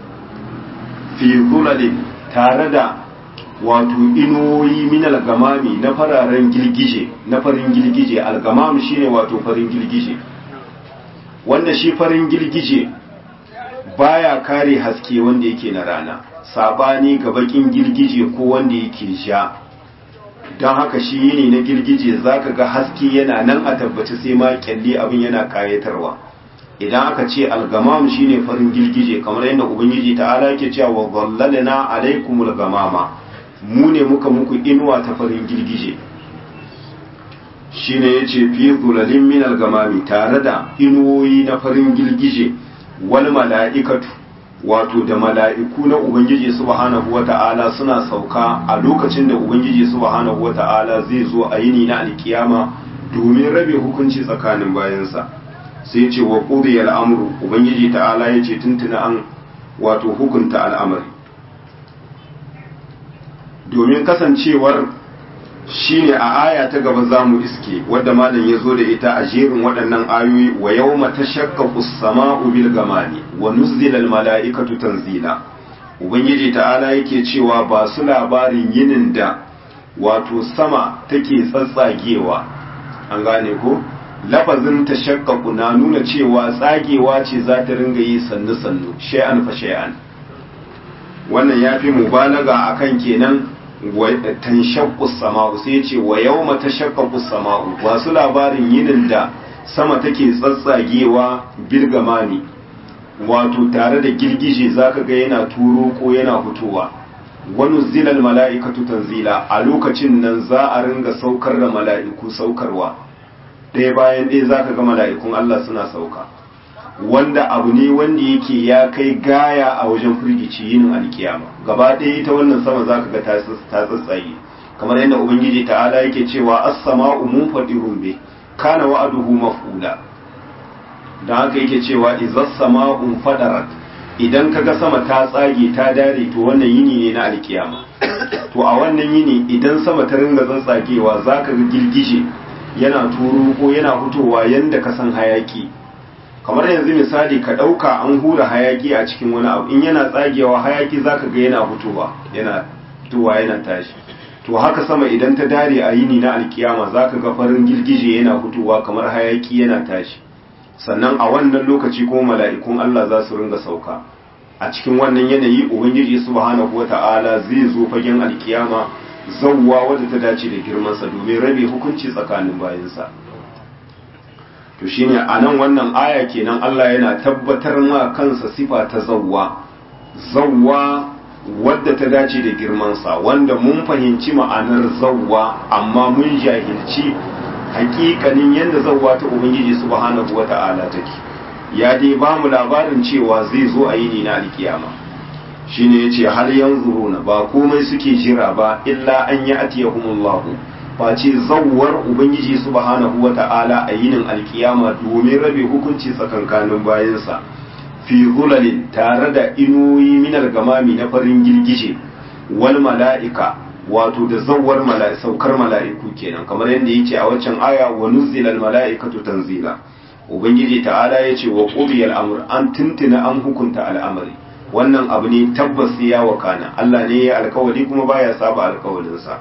fi zulalin tare da wato inuwoyi min algamami na fararen girgije na farin girgije algamam shine wato farin girgije wanda shi farin girgije baya kare haske wanda yake na rana sabani ga bakin girgije ko wanda yake sha don haka shi yini na girgije zaka ga haske yana nan a tabbaci sai ma kyalli abin yana kayatarwa idan aka ce algamam shine farin girgije kamar yadda ubangiji ta'ala yake cewa wa dhallalna alaikumul gamama mu ne muka muku inuwa ta farin girgije shine yace fi zulalin min algamami tare da inuwoyi na farin girgije wal mala'ikatu wato da mala'iku na Ubangiji subhanahu wata'ala suna sauka a lokacin da Ubangiji subhanahu wata'ala zai zo a yini na alkiyama domin rabe hukunci tsakanin bayansa sai ce wa ƙuri al'amuru Ubangiji ta'ala ya ce tuntuna an wato hukunta al'amari domin kasancewar shine a aya ta gaba za mu iske wadda malam ya zo da ita a jerin waɗannan ayoyi wa yau mata shakka sama'u bil gamani wa nuzzilal mala'ikatu tanzila ubangiji ta'ala yake cewa ba su labarin yinin da wato sama take tsatsagewa an gane ko lafazin ta shakkaku na nuna cewa tsagewa ce za ta ringa yi sannu sannu shay'an fa shay'an wannan ya fi mubalaga akan kenan tanshaqqu sama'u sai ce wa yawma tashaqqaqu sama'u wasu labarin yinin da sama take tsatsagewa bilgamani wato tare da girgije zaka ga yana turo ko yana fitowa wani zilal mala'ikatu tanzila a lokacin nan za a ringa saukar da mala'iku saukarwa ɗaya bayan ɗaya zaka ga mala'ikun Allah suna sauka wanda abu ne wanda yake ya kai gaya a wajen firgici yinin alkiyama gaba ɗaya ita wannan sama za ka ga ta tsatsaye kamar yadda ubangiji ta'ala yake cewa as-sama'u munfadirun bi kana wa'aduhu maf'ula dan haka yake cewa izas sama'u fadarat idan kaga sama ta tsage ta dare to wannan yini ne na alkiyama to a wannan yini idan sama ta ringa tsatsagewa zaka ga girgije yana turo ko yana fitowa yanda ka san hayaki kamar yanzu misali ka ɗauka an hura hayaki a cikin wani abu in yana tsagewa hayaki zaka ga yana fitowa yana fitowa yana tashi to haka sama idan ta dare a yini na alkiyama zaka ga farin girgije yana fitowa kamar hayaki yana tashi sannan a wannan lokaci ko mala'ikun Allah za su ringa sauka a cikin wannan yanayi ubangiji subhanahu wata'ala zai zo fagen alkiyama zawwa wadda ta dace da girmansa domin rabe hukunci tsakanin bayansa to shine a nan wannan aya kenan Allah yana tabbatar ma kansa sifa ta zawwa zawwa wadda ta dace da girmansa wanda mun fahimci ma'anar zawwa amma mun jahilci hakikanin yadda zawwa ta ubangiji subhanahu wata'ala take ya dai ba mu labarin cewa zai zo a yini na alkiyama shine yace hal yanzuruna ba komai suke jira ba illa an ya'tiyahumullahu face zawwar ubangiji subhanahu wata'ala a yinin alkiyama domin rabe hukunci tsakankanin bayansa fi zulalin tare da inuyi minar gamami na farin girgije wal mala'ika wato da zawwar saukar mala'iku kenan kamar yadda yake a waccan aya wa nuzzilal mala'ikatu tanzila ubangiji ta'ala yace wa qudiyal amr an tuntuna an hukunta al'amari wannan abu ne tabbas ya wakana Allah ne ya alkawari kuma baya saba alkawarinsa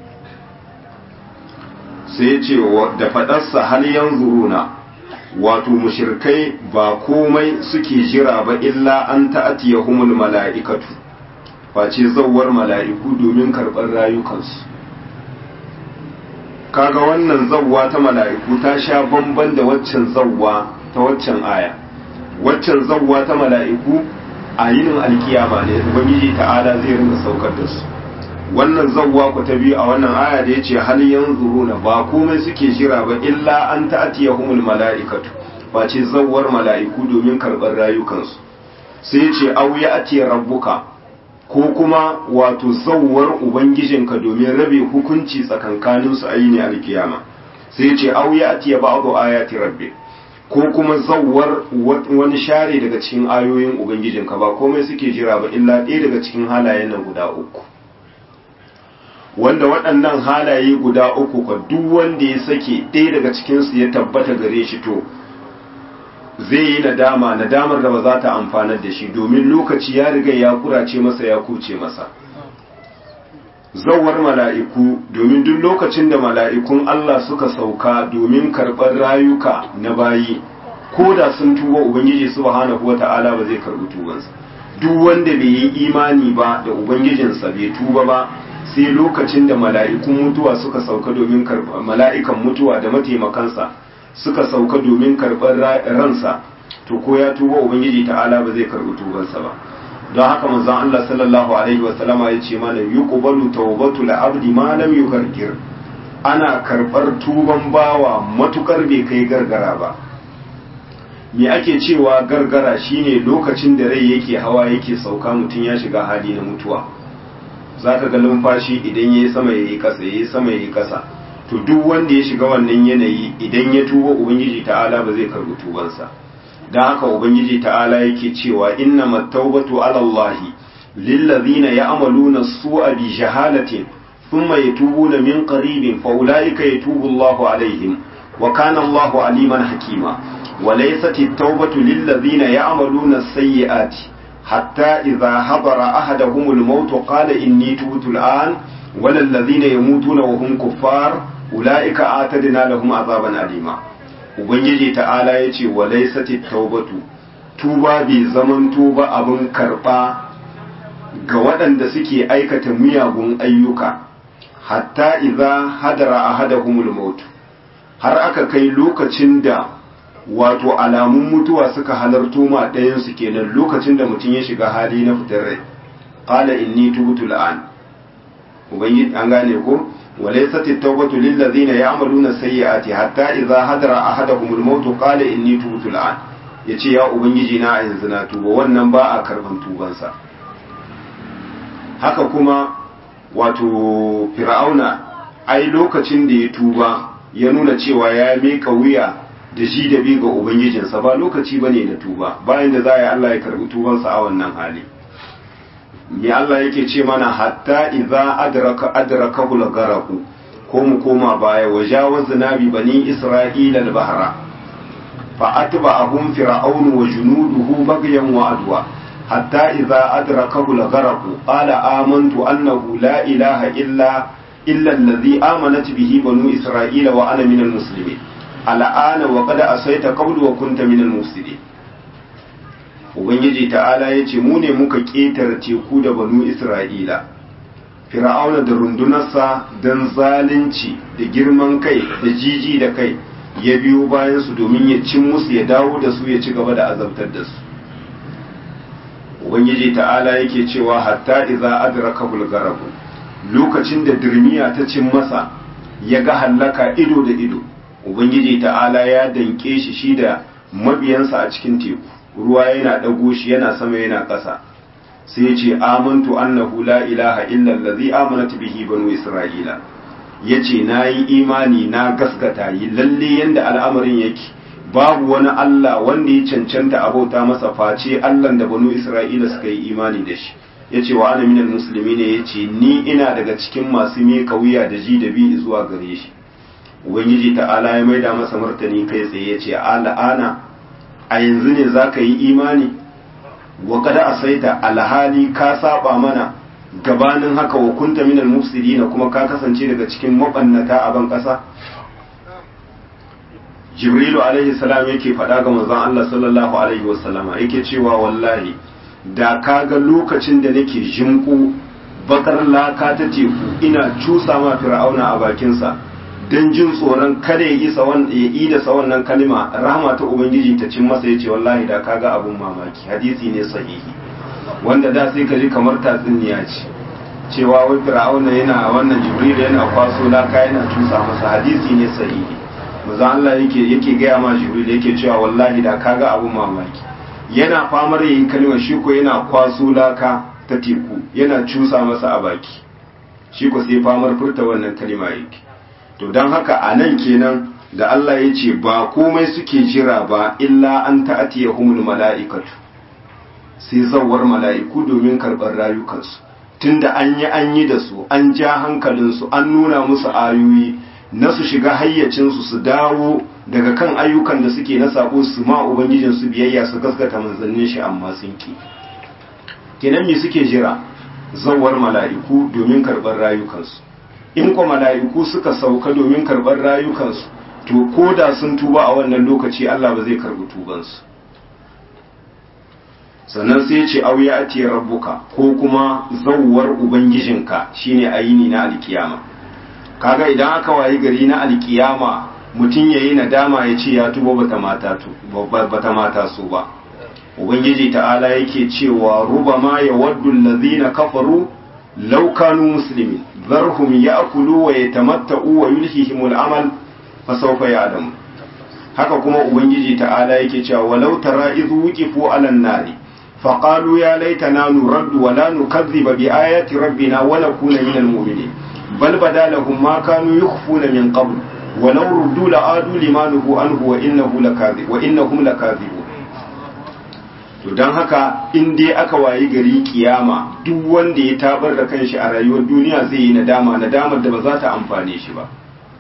sai ce da faɗarsa hal yanzuruna wato mushirkai ba komai suke jira ba illa an ta'atiyahumul mala'ikatu face zawwar mala'iku domin karɓar rayukansu kaga wannan zawwa ta mala'iku ta sha bamban da waccan zawwa ta waccan aya waccan zawwa ta mala'iku a yinin alkiyama ne ubangiji ta'ala zai rinka saukar da su wannan zawwa ku ta biyu a wannan aya da yace hal yanzuruna ba komai suke jira ba illa an ta'tiyahumul mala'ikatu face zawwar mala'iku domin karɓar rayukansu sai yace aw ya'ti rabbuka ko kuma wato zawwar ubangijinka domin rabe hukunci tsakankanin su ayi alkiyama sai yace aw ya'ti ba'du ayati rabbi ko kuma zawwar wani share daga cikin ayoyin ubangijinka ba komai suke jira ba illa ɗaya daga cikin halayen nan guda uku wanda waɗannan halaye guda uku ka duk wanda ya sake ɗaya daga cikinsu ya tabbata gare shi to zai yi nadama nadamar da ba za ta amfanar da shi domin lokaci ya riga ya kurace masa ya kuce masa zawar mala'iku domin duk lokacin da mala'ikun Allah suka sauka domin karɓar rayuka na bayi ko da sun tuba ubangiji subhanahu wata'ala ba zai karɓi tubansa duk wanda bai yi imani ba da ubangijinsa bai tuba ba sai lokacin da mala'ikun mutuwa suka sauka domin karɓar mala'ikan mutuwa da mataimakansa suka sauka domin karɓar ransa to ko ya tuba ubangiji ta'ala ba zai karɓi tubansa ba don haka manzon Allah sallallahu alaihi wa sallama ya ce mana yuqbalu tawbatu al-abdi ma lam yugargir ana karɓar tuban bawa matukar bai kai gargara ba me ake cewa gargara shine lokacin da rai yake hawa yake sauka mutum ya shiga hali na mutuwa za ka ga numfashi idan ya yi sama ya yi ƙasa ya yi sama ya yi ƙasa to duk wanda ya shiga wannan yanayi idan ya tuba ubangiji ta'ala ba zai karbi tubansa don haka ubangiji ta'ala yake cewa inna mattaubatu ala Allahi lillazina ya'maluna su'a bi jahalatin thumma yatubuna min qaribin fa ulaika yatubu Allahu alaihim wa kana Allahu aliman hakima wa laysat at-taubatu lillazina ya'maluna as-sayyi'ati حتى إذا حضر أحدهم الموت قال إني تبت الآن ولا الذين يموتون وهم كفار أولئك آتدنا لهم عذابا أليما ubangiji ta'ala ya ce wa laisati taubatu tuba bai zaman tuba abin karɓa ga waɗanda suke aikata miyagun ayyuka hatta idza hadara ahadahumul maut har aka kai lokacin da wato alamun mutuwa suka halarto ma ɗayansu kenan lokacin da mutum ya shiga hali na fitar rai qala inni tubtu al'an ubangiji an gane ko walaysat at-tawbatu lil ladzina ya'maluna sayyi'ati hatta idza hadara ahaduhum al-maut qala inni tubtu al'an yace ya ubangiji na yanzu na tuba wannan ba a karban tubansa haka kuma wato fir'auna ai lokacin da ya tuba ya nuna cewa ya miƙa wuya da shi da bi ga ubangijinsa ba lokaci ba ne na tuba bayan da za a yi Allah ya karbi tubansa a wannan hali me Allah yake ce mana hatta idza adraka adraka garaku ko mu koma baya wa jawazna bi bani isra'ila al-bahra فأتبعهم فرعون وجنوده بغيا وعدوى حتى إذا أدركه الغرق قال آمنت أنه لا إله إلا إلا الذي آمنت به بنو إسرائيل وأنا من المسلمين الآن وقد أسيت قبل وكنت من المفسدين Ubangiji ta'ala ya ce mu ne muka ƙetare teku da banu Isra'ila, Fir'auna da rundunarsa don zalunci da girman kai da jiji da kai ya biyo bayansu domin ya cin musu ya dawo da su ya ci gaba da azabtar da su. Ubangiji ta'ala yake cewa hatta iza adraka bulgarabu lokacin da dirmiya ta cin masa ya ga hallaka ido da ido ubangiji ta'ala ya danke shi shi da mabiyansa a cikin teku ruwa yana ɗago shi yana sama yana ƙasa sai ya ce amantu annahu la ilaha illa allazi amanat bihi banu isra'ila yace nayi imani na gaskata yi lalle yanda al'amarin yake babu wani Allah wanda ya cancanta abauta masa face Allah da banu isra'ila suka yi imani da shi ya ce wa ana minal musulmi ne ya ce ni ina daga cikin masu miƙa wuya da ji da bi zuwa gare shi ubangiji ta'ala ya maida masa martani kai tsaye ya ce al'ana a yanzu ne za ka yi imani wa kada a saita alhali ka saba mana gabanin haka wa kunta minal mufsidina kuma ka kasance daga cikin mabannata a ban ƙasa jibrilu alaihi salam yake faɗa ga manzon Allah sallallahu alaihi wasallama yake cewa wallahi da ka ga lokacin da nake jinku bakar laka ta teku ina cusa ma fir'auna a bakinsa don jin tsoron kada ya isa ya yi da sa wannan kalima rahama ta ubangiji ta cin masa yace wallahi da ka ga abun mamaki hadisi ne sahihi wanda da sai ka ji kamar tatsuniya ce cewa wai fir'auna yana wannan jibril yana kwaso laka yana cusa masa hadisi ne sahihi manzo Allah yake yake gaya ma jibril yake cewa wallahi da ka ga abun mamaki yana famar yin kalmar shi ko yana kwaso laka ta teku yana cusa masa a baki shi ko sai famar furta wannan kalma yake to don haka a nan kenan da Allah ya ce ba komai suke jira ba illa an ta'atiya humul mala'ikatu sai zawar mala'iku domin karɓar rayukansu tunda an yi an yi da su an ja hankalinsu an nuna musu ayoyi na su shiga hayyacinsu su dawo daga kan ayyukan da suke na sako su ma ubangijinsu biyayya su gaskata manzannin shi amma sun ki kenan me suke jira zawar mala'iku domin karɓar rayukansu in kwa mala'iku suka sauka domin karɓar rayukansu to ko da sun tuba a wannan lokaci Allah ba zai karɓi tubansu sannan sai ce auya ati rabbuka ko kuma zawwar ubangijinka shine ayini na alkiyama kaga idan aka wayi gari na alkiyama mutum yayi nadama ya ce ya tuba bata mata bata mata su ba ubangiji ta'ala yake cewa rubama yawaddu allazina kafaru law kanu muslimin zarhum ya'kulu wa yatamatta'u wa yulhihimul amal fasawfa ya'lamun haka kuma ubangiji ta'ala yake cewa walau tara idh wuqifu 'alan nari فقالوا يا ليتنا نرد ولا نكذب بآيات ربنا ونكون من المؤمنين بل بدا لهم ما كانوا يخفون من قبل ولو ردوا لعادوا لما نهوا عنه وإنه لكاذب وإنهم لكاذبون to don haka in dai aka wayi gari kiyama duk wanda ya tabar da kanshi a rayuwar duniya zai yi nadama nadamar da ba za ta amfane shi ba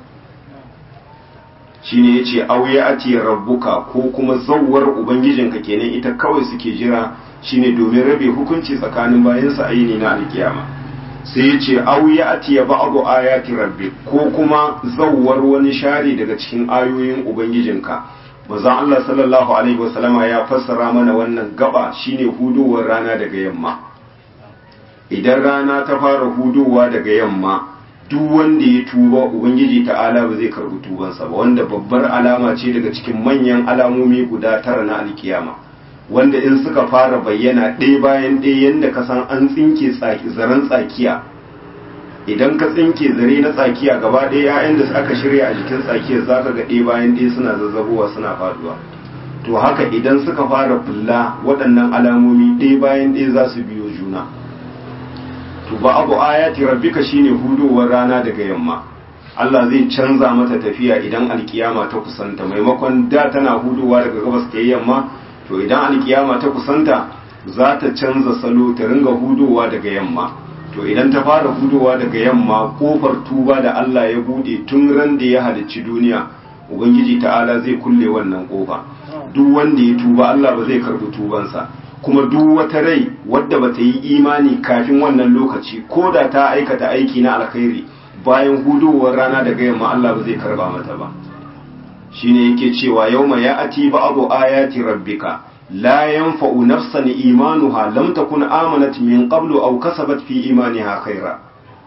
shine yace auya ati rabbuka ko kuma zawwar ubangijinka kenan ita kawai suke jira shine domin rabe hukunci tsakanin bayansa a yini na alkiyama sai yace auya ati ya ba'du ayati rabbi ko kuma zawwar wani share daga cikin ayoyin ubangijinka manzon Allah sallallahu alaihi wasallama ya fassara mana wannan gaba shine hudowar rana daga yamma idan rana ta fara hudowa daga yamma duk wanda ya tuba ubangiji ta'ala ba zai karbi tubansa ba wanda babbar alama ce daga cikin manyan alamomi guda tara na alkiyama wanda in suka fara bayyana ɗaya bayan ɗaya yadda ka san an tsinke zaren tsakiya idan ka tsinke zare na tsakiya gaba ɗaya 'ya'yan da aka shirya a jikin tsakiyar za ka ga ɗaya bayan ɗaya suna zazzabowa suna faduwa to haka idan suka fara fulla waɗannan alamomi ɗaya bayan ɗaya za su biyo juna to ba abu ayati rabbika shine hudowar rana daga yamma Allah zai canza mata tafiya idan alkiyama ta kusanta maimakon da tana hudowa daga gabas ta yamma to idan alkiyama ta kusanta za ta canza salo ta ringa hudowa daga yamma to idan ta fara hudowa daga yamma kofar tuba da Allah ya bude tun ran da ya halicci duniya ubangiji ta'ala zai kulle wannan kofa duk wanda ya tuba Allah ba zai karbi tubansa kuma duk wata rai wadda bata yi imani kafin wannan lokaci ko da ta aikata aiki na alkhairi bayan hudowar rana daga yamma Allah ba zai karba mata ba shine yake cewa yauma ya'ati ba'du ayati rabbika la yanfa'u nafsan imanuha lam takun amanat min qablu aw kasabat fi imaniha khaira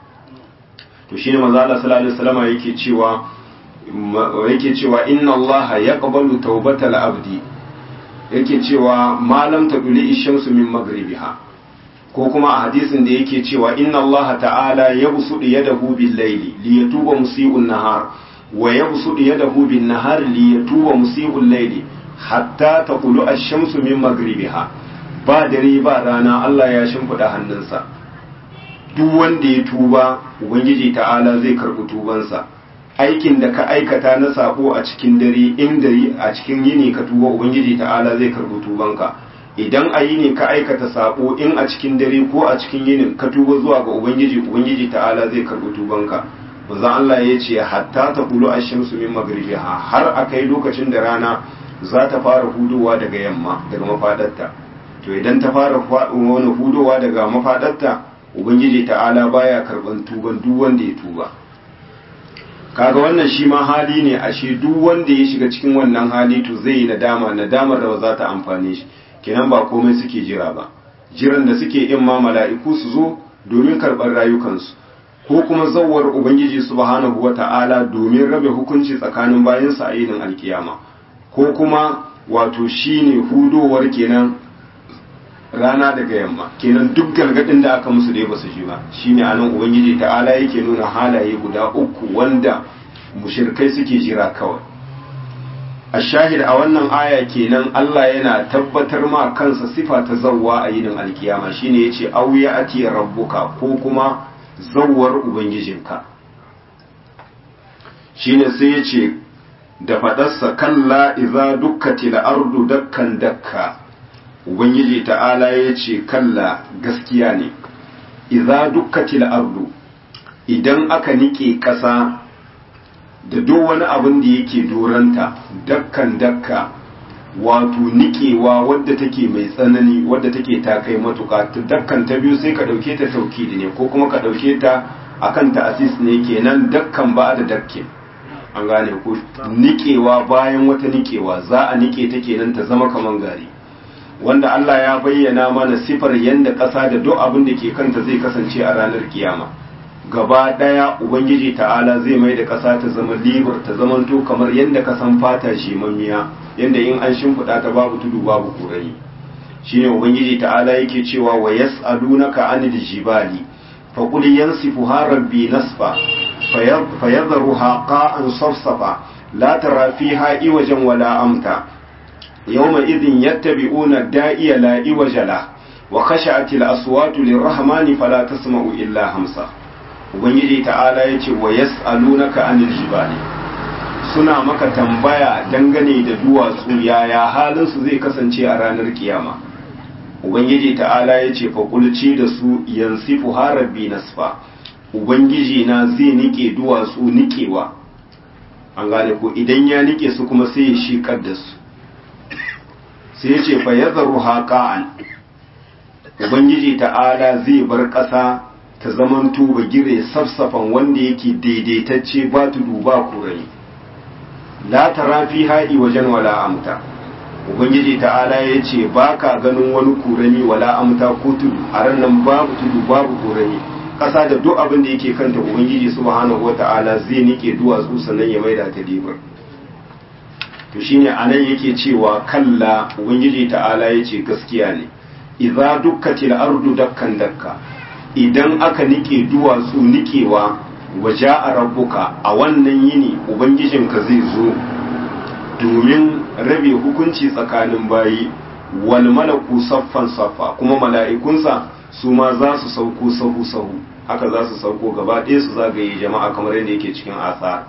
to shine manzo Allah sallallahu alaihi wasallam yake cewa yake cewa inna Allah yaqbalu tawbatal abdi yake cewa malam taduli ishamsu min magribiha ko kuma a hadisin da yake cewa inna Allah ta'ala yabsudu yadahu bil layli liyatuba musii'un nahar wa yabsudu yadahu bin nahar liyatuba musii'ul layli hatta taqulu ash-shamsu min magribiha ba dare ba rana Allah ya shimfida hannunsa duk wanda ya tuba ubangiji ta'ala zai karbi tubansa aikin da ka aikata na sabo a cikin dare in dare a cikin yini ka tuba ubangiji ta'ala zai karbi tubanka idan a yini ka aikata sabo in a cikin dare ko a cikin yinin ka tuba zuwa ga ubangiji ubangiji ta'ala zai karbi tubanka manzon Allah ya ce hatta ta kulu ash-shamsu min maghribiha har akai lokacin da rana za ta fara hudowa daga yamma daga mafadarta to idan ta fara wani hudowa daga mafadarta ubangiji ta'ala baya karban tuban duk wanda ya tuba kaga wannan shi ma hali ne ashe duk wanda ya shiga cikin wannan hali to zai yi nadama nadamar da ba za ta amfane shi kenan ba komai suke jira ba jiran da suke in ma mala'iku su zo domin karɓar rayukansu ko kuma zawar ubangiji subhanahu wata'ala domin rabe hukunci tsakanin bayansa a yinin alkiyama ko kuma wato shine hudowar kenan rana daga yamma kenan duk gargadin da aka musu dai basu ji ba shine anan ubangiji ta'ala yake nuna halaye guda uku wanda mushirkai suke jira kawai a shahid a wannan aya kenan Allah yana tabbatar ma kansa sifa ta zawwa a yinin alkiyama shine yace aw ya ati rabbuka ko kuma zawwar ubangijinka shine sai yace da fadarsa kalla idza dukkatil ardu dakkan dakka ubangiji ta'ala ya ce kalla gaskiya ne idza dukkatil ardu idan aka nike ƙasa da duk wani abin da yake doranta dakkan dakka wato nikewa wadda take mai tsanani wadda take ta kai matuka dakkan ta biyu sai ka ɗauke ta taukidi ne ko kuma ka ɗauke ta akan ta'asis ne kenan dakkan ba da dakke an gane ko nikewa bayan wata nikewa za a nike ta kenan ta zama kaman gari wanda Allah ya bayyana mana sifar yadda ƙasa da duk abin da ke kanta zai kasance a ranar kiyama gaba ɗaya ubangiji ta'ala zai mai da ƙasa ta zama libar ta zamanto kamar yadda ka san fata shimammiya yadda in an shimfiɗa ta babu tudu babu kurani shine ubangiji ta'ala yake cewa wa yas'alunaka anil jibali fa qul yansifuha rabbi nasfa fayadharuha qa'an safsafa la tara fiha iwajan wala amta يومئذ يتبعون الداعي لا عوج له وخشعت الأصوات للرحمن فلا تسمع إلا همسا ubangiji ta'ala ya ce wa yas'alunaka anil jibali suna maka tambaya dangane da duwatsu yaya halin su zai kasance a ranar kiyama ubangiji ta'ala ya ce fa kulci da su yansifu harabbi nasfa ubangiji na zai nike duwatsu nikewa an gane ko idan ya nike su kuma sai ya shikar da su sai ce fa ya zaru haƙa'an ubangiji ta'ala zai bar ƙasa ta zaman tuba gire safsafan wanda yake daidaitacce ba tudu ba kurai la tara fi haɗi wajen wala amta ubangiji ta'ala ya ce ba ka ganin wani kurani wala amta ko tudu a ranar babu tudu babu kurani ƙasa da duk abin da yake kanta ubangiji subhanahu wa ta'ala zai nike duwatsu sannan ya maida ta libar to shine anan yake cewa kalla ubangiji ta'ala yace gaskiya ne idza dukkatil ardu dakkan dakka idan aka nike duwatsu nikewa waja'a rabbuka a wannan yini ubangijinka zai zo domin rabe hukunci tsakanin bayi wal malaku saffan saffa kuma mala'ikunsa su ma za su sauko sahu sahu haka za su sauko gaba ɗaya su zagaye jama'a kamar yadda yake cikin asar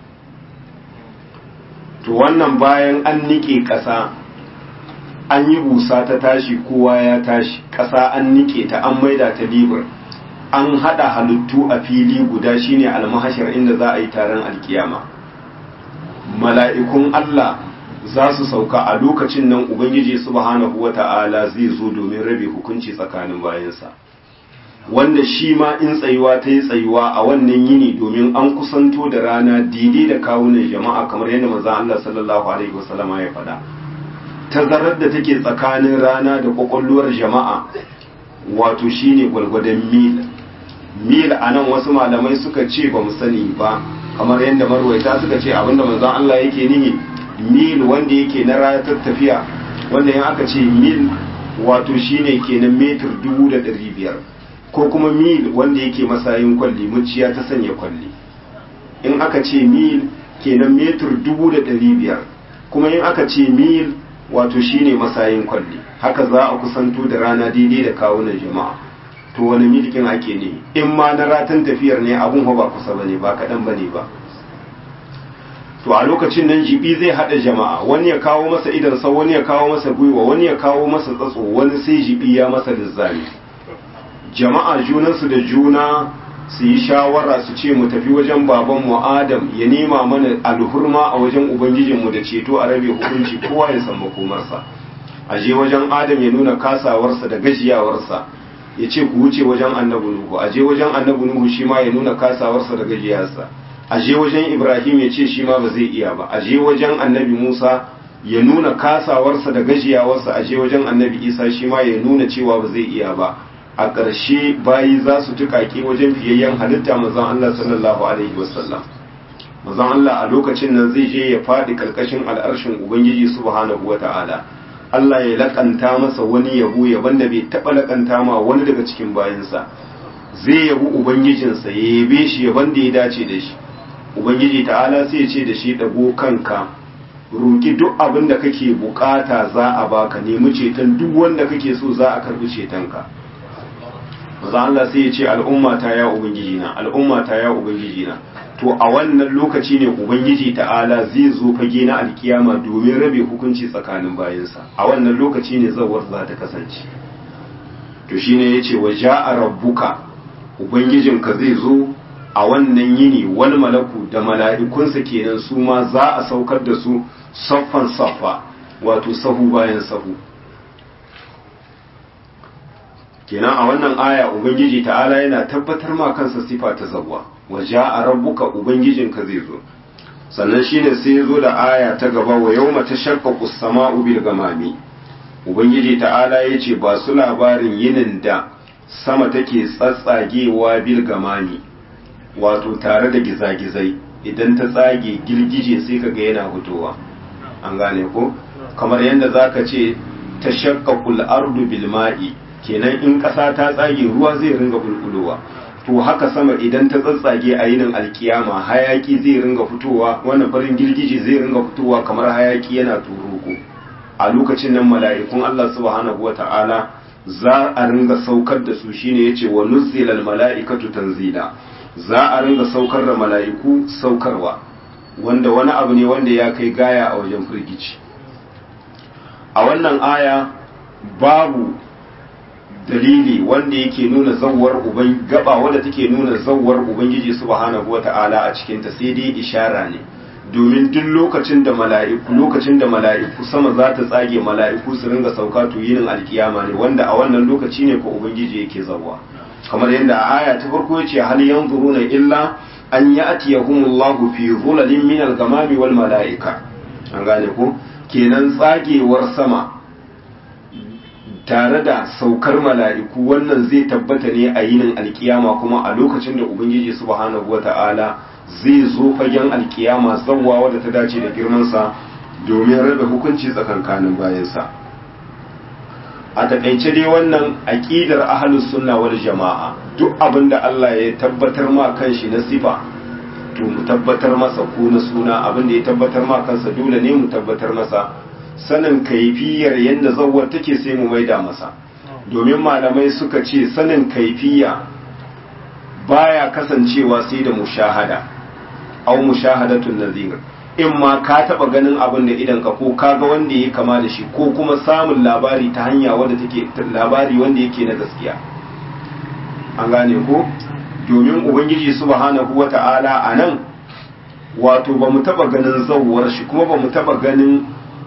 to wannan bayan an nike ƙasa an yi busa ta tashi kowa ya tashi ƙasa an nike ta an maida ta libar an haɗa halittu a fili guda shine almahashar inda za a yi taron alkiyama mala'ikun Allah za su sauka a lokacin nan ubangiji subhanahu wata'ala zai zo domin rabe hukunci tsakanin bayansa wanda shi ma in tsayuwa ta yi tsayuwa a wannan yini domin an kusanto da rana daidai da kawunan jama'a kamar yadda manzon Allah sallallahu alaihi wasallama ya faɗa tazarar da take tsakanin rana da kwakwalwar jama'a wato shine gwalgwadon mil mil a nan wasu malamai suka ce ba mu sani ba kamar yadda marwaita suka ce abinda manzon Allah yake nihi mil wanda yake na ratar tafiya wanda in aka ce mil wato shine kenan metir dubu da ɗari biyar ko kuma mil wanda yake masayin kwalli muciya ta sanya kwalli in aka ce mil kenan metir dubu da ɗari biyar kuma in aka ce mil wato shine masayin kwalli haka za a kusanto da rana daidai da kawunan jama'a to wani milkin ake ne in ma na ratan tafiyar ne abun ba kusa bane ba kaɗan bane ba to a lokacin nan jibi zai haɗa jama'a wani ya kawo masa idansa wani ya kawo masa gwiwa wani ya kawo masa tsatso wani sai jibi ya masa lizzami jama'a junansu da juna su yi shawara su ce mu tafi wajen babanmu adam ya nema mana alhurma a wajen ubangijinmu da ceto a rabe hukunci kowa ya san makomarsa a je wajen adam ya nuna kasawarsa da gajiyawarsa ya ce ku wuce wajen annabi nuhu a je wajen annabi nuhu shi ma ya nuna kasawarsa da gajiyarsa a je wajen ibrahim ya ce shi ma ba zai iya ba a je wajen annabi musa ya nuna kasawarsa da gajiyawarsa a je wajen annabi isa shi ma ya nuna cewa ba zai iya ba a ƙarshe bayi za su tuƙaƙe wajen fiyayyen halitta mazan Allah sallallahu alaihi wasallam mazan Allah a lokacin nan zai je ya faɗi ƙarƙashin al'arshin ubangiji subhanahu wa ta'ala Allah ya laƙanta masa wani yabo yaban da bai taɓa laƙanta ma wani daga cikin bayansa zai yabi ubangijinsa ya yabe shi yaban da ya dace da shi ubangiji ta'ala sai ya ce da shi ɗago kanka roki duk abin da kake bukata za a baka nemi ceton duk wanda kake so za a karbi cetonka maza Allah sai ya ce al'umma ta ya ubangiji na al'umma ta ya ubangiji na to a wannan lokaci ne ubangiji ta'ala zai zo fage na alkiyama domin rabe hukunci tsakanin bayansa a wannan lokaci ne zawar za ta kasance to shine yace wa ja'a rabbuka ubangijinka zai zo a wannan yini wani malaku da mala'ikunsa kenan su ma za a saukar da su saffan saffa wato sahu bayan sahu kenan a wannan aya ubangiji ta'ala yana tabbatar ma kansa sifa ta zawwa waje a rabbuka ubangijinka zai zo sannan shine sai ya zo da aya ta gaba wa yau mata shaqqaqu sama'u bil gamami ubangiji ta'ala ya ce ba su labarin yinin da sama take tsatsagewa bil gamami wato tare da gizagizai idan ta tsage girgije sai ka ga yana fitowa an gane ko kamar yadda zaka ce ta shaqqaqul ardu bil ma'i kenan in ƙasa ta tsage ruwa zai ringa bulbulowa to haka sama idan ta tsatsage a yinin alkiyama hayaki zai ringa fitowa wannan farin girgije zai ringa fitowa kamar hayaki yana turuko a lokacin nan mala'ikun Allah subhanahu wata'ala za a ringa saukar da su shine yace wa nuzzilal mala'ikatu tanzila za a ringa saukar da mala'iku saukarwa wanda wani abu ne wanda ya kai gaya a wajen firgici a wannan aya babu dalili wanda yake nuna zawar uban gaba wanda take nuna zawar ubangiji subhanahu wata'ala a cikin ta sai dai ishara ne domin duk lokacin da mala'iku lokacin da mala'iku sama za ta tsage mala'iku su ringa sauka to yinin alkiyama ne wanda a wannan lokaci ne ko ubangiji yake zawwa kamar yadda a aya ta farko yace hal yanzuruna illa an ya'tiyahumullahu fi dhulalin min al-ghamami wal mala'ika an gane ko kenan tsagewar sama tare da saukar mala'iku wannan zai tabbata ne a yinin alkiyama kuma a lokacin da ubangiji subhanahu wata'ala zai zo fagen alkiyama zawwa wadda ta dace da girmansa domin rabe hukunci tsakankanin bayansa a taƙaice dai wannan aƙidar ahlus sunna wal jama'a duk abin da Allah ya tabbatar ma kanshi na sifa to mu tabbatar masa ko na suna abin da ya tabbatar ma kansa dole ne mu tabbatar masa sanin kaifiyar yadda zawar take sai mu maida masa domin malamai suka ce sanin kaifiya baya kasancewa sai da mushahada au mushahadatun nazir in ma ka taba ganin abin da idan ka ko kaga wanda ya kama da shi ko kuma samun labari ta hanya wanda take labari wanda yake na gaskiya an gane ko domin ubangiji subhanahu wata'ala anan wato ba mu taba ganin zawwar shi kuma ba mu taba ganin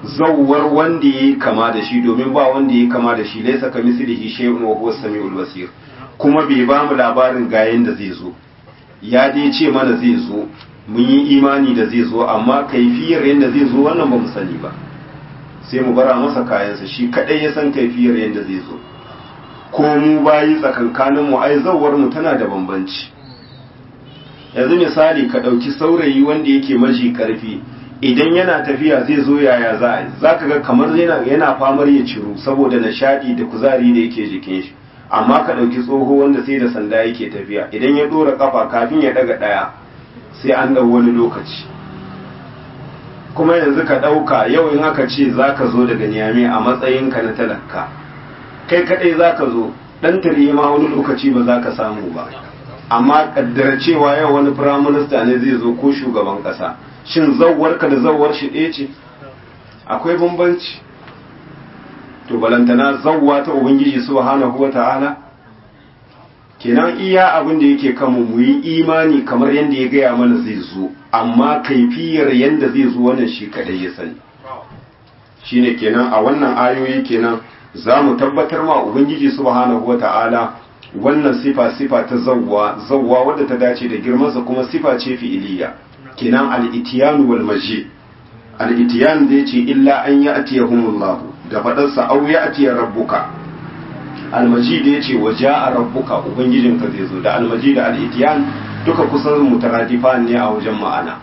zawwar wanda yayi kama da shi domin ba wanda yayi kama da shi laysa kamislihi shay'un wa huwa samiul basir kuma bai ba mu labarin ga yanda zai zo ya dai ce mana zai zo mun yi imani da zai zo amma kaifiyar yanda zai zo wannan ba mu sani ba sai mu bara masa kayansa shi kadai ya san kaifiyar yanda zai zo ko mu bayi tsakankanin mu ai zawwar mu tana da bambanci yanzu misali ka ɗauki saurayi wanda yake maji karfi idan yana tafiya zai zo yaya za a yi za ka ga kamar yana famar ya ciro saboda nishaɗi da kuzari da yake jikin shi amma ka ɗauki tsoho wanda sai da sanda yake tafiya idan ya ɗora ƙafa kafin ya ɗaga ɗaya sai an ɗau wani lokaci kuma yanzu ka ɗauka yau in aka ce za ka zo daga niyame a matsayinka na talaka kai kaɗai za ka zo ɗan tare ma wani lokaci ba za ka samu ba amma kaddara cewa yau wani firaminista ne zai zo ko shugaban kasa shin zawwarka da zawwar shi ɗaya ce akwai bambanci to balantana zawwa ta ubangiji subhanahu wa ta'ala kenan iya abin da yake kanmu mu yi imani kamar yadda ya gaya mana zai zo amma kaifiyar yadda zai zo wannan shi kadai ya sani shine kenan a wannan ayoyi kenan za mu tabbatar ma ubangiji subhanahu wa ta'ala wannan sifa sifa ta zawwa zawwa wadda ta dace da girmansa kuma sifa ce fi'iliya kinan al-ityan wal maji al-ityan zai ce illa an ya'tiyahumullah da fadarsa aw ya'tiya rabbuka al-maji da yace waja'a rabbuka ubangijinka zai zo da al-maji da al-ityan duka kusan mutaradifan ne a wajen ma'ana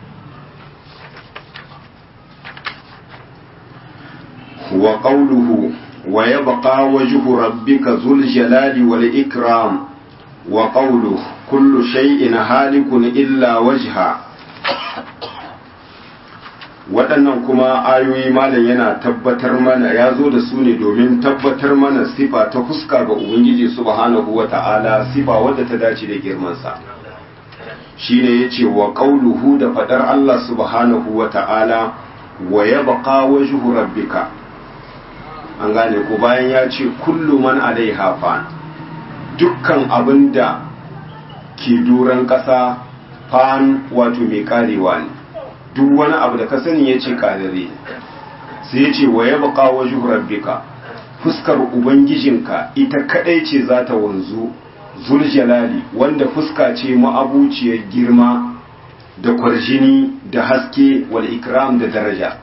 wa qawluhu ويبقى وجه ربك ذو الجلال والإكرام وقوله كل شيء هالك إلا وجهه waɗannan kuma ayoyi malam yana tabbatar mana ya zo da su ne domin tabbatar mana sifa ta fuska ga ubangiji subhanahu wa ta'ala sifa wadda ta dace da girmansa shine yace wa qauluhu da fadar Allah subhanahu wa ta'ala wa yabqa wajhu rabbika an gane ko bayan ya ce kullu man alaiha fan dukkan abin da ke duran ƙasa fan wato mai karewa ne duk wani abu da ka sani ya ce karere sai ya ce wa ya baka wajen rabbika fuskar ubangijinka ita kadai ce za ta wanzu zuljalali wanda fuska ce ma'abuciyar girma da kwarjini da haske wal ikram da daraja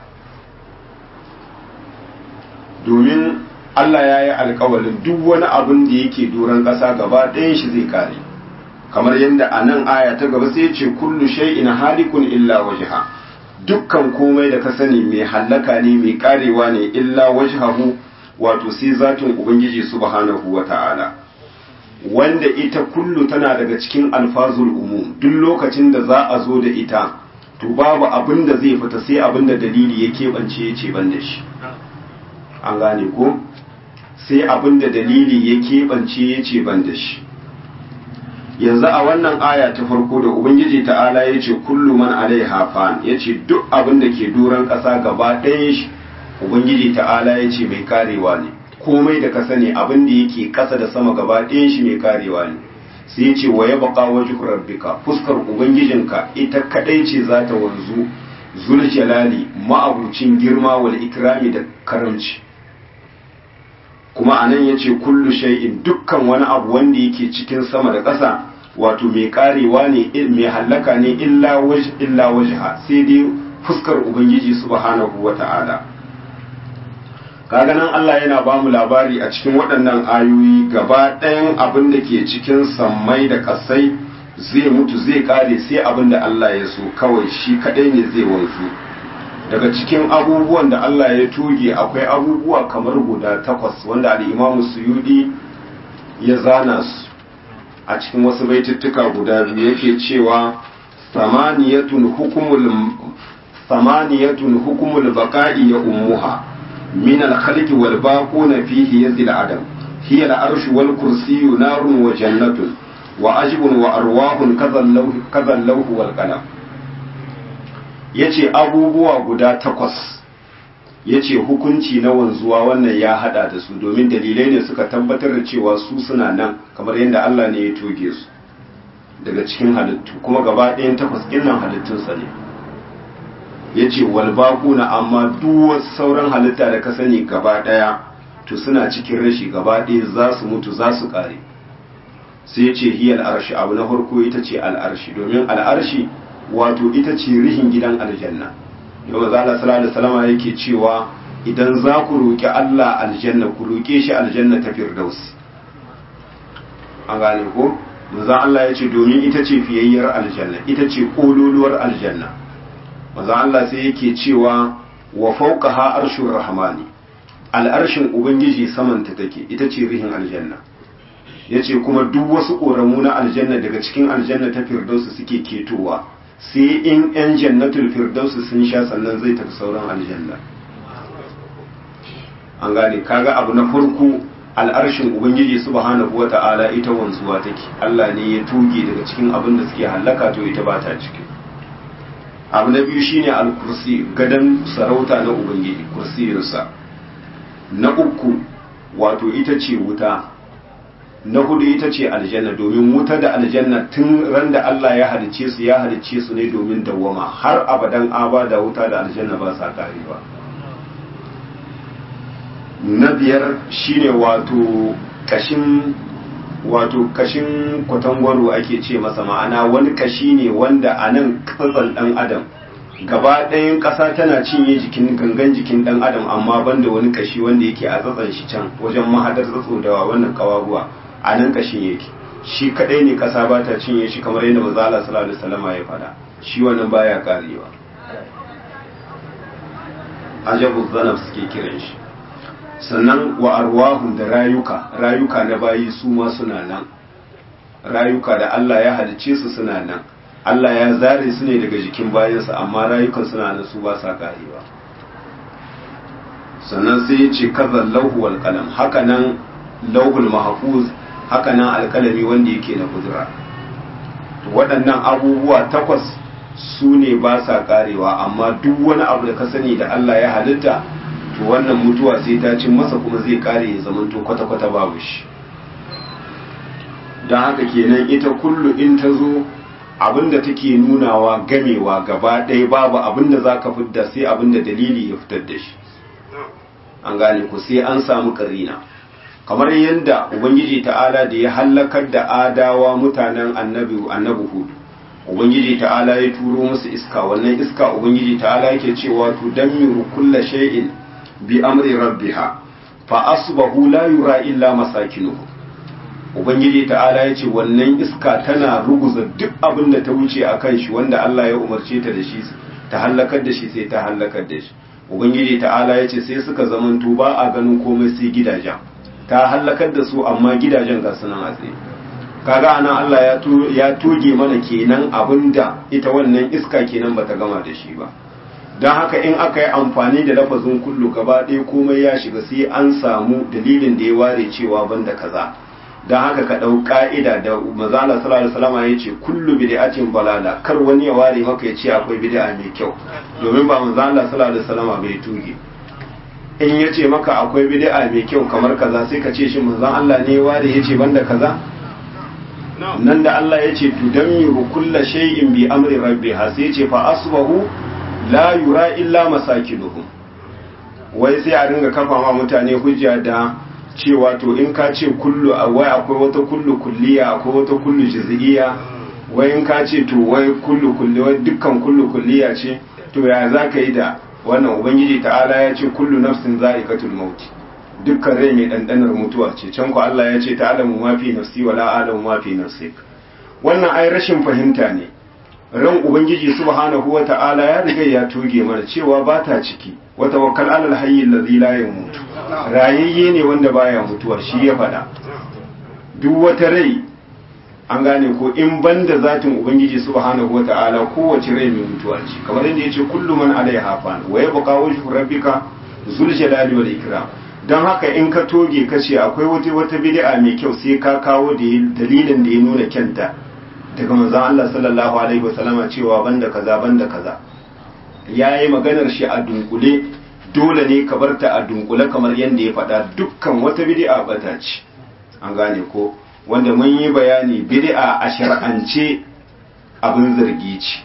domin Allah ya yi alkawalin duk wani abin da yake doron ƙasa gaba ɗayan shi zai kare kamar yadda a nan aya ta gaba sai ce kullu shay'in halikun illa wajha dukkan komai da ka sani mai hallaka ne mai karewa ne illa wajhahu wato sai zatin ubangiji subhanahu wata'ala wanda ita kullu tana daga cikin alfazul umum duk lokacin da za a zo da ita to babu abin da zai fita sai abin da dalili ya keɓance ya ce ban da shi an gane ko sai abin da dalili ya keɓance ya ce ban da shi yanzu a wannan aya ta farko da ubangiji ta'ala ya ce kullu man alaiha fan ya ce duk abin da ke doron ƙasa gaba ɗayan shi ubangiji ta'ala ya ce mai karewa ne komai da ka sani abin da yake ƙasa da sama gaba ɗayan shi mai karewa ne sai ya ce wa ya baka wajen rabbika fuskar ubangijinka ita kaɗai ce za ta wanzu zul jalali ma'abucin girma wal ikrami da karamci kuma anan yace kullu shay'in dukkan wani abu wanda yake cikin sama da ƙasa wato mai karewa ne mai hallaka ne illa waj illa wajha sai dai fuskar ubangiji subhanahu wata'ala kaga nan Allah yana ba mu labari a cikin waɗannan ayoyi gaba ɗayan abin da ke cikin sammai da ƙasai zai mutu zai kare sai abin da Allah ya so kawai shi kadai ne zai wanzu daga cikin abubuwan da Allah ya tuge akwai abubuwa kamar guda takwas wanda al'imamu suyudi ya zana su a cikin wasu baituttuka guda biyu yake cewa samaniyatun hukumul samaniyatun hukumul baqa'i ya ummuha min al-khalqi wal baquna fihi yazil adam hiya al-arshu wal kursiyyu narun wa jannatun wa ajibun wa arwahun kazan lauhu wal qalam yace abubuwa guda takwas yace hukunci na wanzuwa wannan ya hada da su domin dalilai ne suka tabbatar da cewa su suna nan kamar yadda Allah ne ya toge su daga cikin halittu kuma gaba ɗayan takwas ɗin nan halittunsa ne yace wal baquna amma duk sauran halitta da ka sani gaba daya to suna cikin rashi gaba daya za su mutu za su kare sai yace hiyal arshi abu na farko ita ce al arshi domin al arshi wato ita ce rihin gidan aljanna yau za Allah sallallahu alaihi wasallam yake cewa idan za ku roki Allah aljanna ku roke shi aljanna ta firdausi an gane ko manzo Allah ya ce domin ita ce fiyayyar aljanna ita ce kololuwar aljanna manzo Allah sai yake cewa wa fawqaha arshur rahmani al'arshin ubangiji samanta take ita ce rihin aljanna yace kuma duk wasu koramu na aljanna daga cikin aljanna ta firdausi suke ketowa sai in yan jannatul firdausi sun sha sannan zai tafi sauran aljanna an gane kaga abu na farko al'arshin ubangiji subhanahu wa ta'ala ita wanzuwa take Allah ne ya tuge daga cikin abin da suke hallaka to ita ba ta ciki abu na biyu shine al-kursi gadan sarauta na ubangiji kursiyinsa na uku wato ita ce wuta na hudu ita ce aljanna domin wuta da aljanna tun ran da Allah ya halicce su ya halicce su ne domin dawwama har abadan abada wuta da aljanna ba sa karewa na biyar shine wato kashin wato kashin kwatangwaro ake ce masa ma'ana wani kashi ne wanda a nan tsatsan dan adam gaba ɗayan ƙasa tana cinye jikin gangan jikin dan adam amma banda wani kashi wanda yake a tsatsan shi can wajen mahadar tsatso da wannan kawaguwa a nan kashin yake shi kadai ne ƙasa ba ta cinye shi kamar yadda manzo Allah sallallahu alaihi wasallam ya faɗa shi wannan baya karewa ajabu zanab suke kiran shi sannan wa arwahun da rayuka rayuka na bayi su ma suna nan rayuka da Allah ya halice su suna nan Allah ya zare su ne daga jikin bayansa amma rayukan suna nan su ba sa karewa sannan sai ya ce kazan lauhu wal qalam haka nan lauhul mahfuz haka nan alkalami wanda yake na kudura waɗannan abubuwa takwas su ne ba sa karewa amma duk wani abu da ka sani da Allah ya halitta to wannan mutuwa sai ta cin masa kuma zai kare ya zamanto kwata-kwata babu shi don haka kenan ita kullu in ta zo abinda take nunawa gamewa gaba ɗaya babu abinda za ka fidda sai abinda dalili ya fitar da shi an gane ku sai an samu karina kamar yadda ubangiji ta'ala da ya hallakar da adawa mutanen annabi annabi hudu ubangiji ta'ala ya turo musu iska wannan iska ubangiji ta'ala yake cewa tudammiru kulla shay'in bi amri rabbiha fa asbahu la yura illa masakinuhu ubangiji ta'ala yace wannan iska tana ruguza duk abin da ta wuce akan shi wanda Allah ya umarce ta da shi ta halakar da shi sai ta halakar da shi ubangiji ta'ala yace sai suka zamanto ba a ganin komai sai gidajen ta halakar da su amma gidajen ga sunan a tsaye kaga anan Allah ya to ya toge mana kenan abinda ita wannan iska kenan bata gama da shi ba don haka in aka yi amfani da lafazin kullu gaba ɗaya komai ya shiga sai an samu dalilin da ya ware cewa banda kaza don haka ka ɗau ƙa'ida da mazala sallallahu alaihi wasallam ya ce kullu bid'atin balala kar wani ya ware maka ya ce akwai bid'a mai kyau domin ba manzala sallallahu alaihi wasallam bai tuge in ya ce maka akwai bid'a mai kyau kamar kaza sai ka ce shi manzon Allah ne ya ware ya ce banda kaza nan da Allah ya ce tudammiru kulla shay'in bi amri rabbiha sai ya ce fa asbahu la yura illa masakinuhum wai sai a ringa kafa ma mutane hujja da cewa to in ka ce kullu wai akwai wata kullu kulliya akwai wata kullu juz'iyya wai in ka ce to wai kullu kulli wai dukkan kullu kulliya ce to ya za ka yi da wannan ubangiji ta'ala ya ce kullu nafsin za'iqatul maut dukkan rai mai dandanar mutuwa ce can ku Allah ya ce ta'alamu ma fi nafsi wala a'lamu ma fi nafsik wannan ai rashin fahimta ne ran ubangiji subhanahu wa ta'ala ya riga ya toge mana cewa ba ta ciki wa tawakkal alal hayy allazi la yamut rayayye ne wanda baya mutuwa shi ya fada duk wata rai an gane ko in banda zatin ubangiji subhanahu wa ta'ala kowace rai mai mutuwa ce kamar yadda yace kullu man alaiha fan wa yabqa wajhu rabbika zul jalali wal ikram dan haka in ka toge ka ce akwai wata wata bid'a mai kyau sai ka kawo da dalilin da ya nuna kyanta daga manzon Allah sallallahu alaihi wasallama cewa banda kaza banda kaza yayi maganar shi a dunkule dole ne ka barta a dunkule kamar yadda ya faɗa dukkan wata bid'a bata ce an gane ko wanda mun yi bayani bid'a a shar'ance abin zargi ce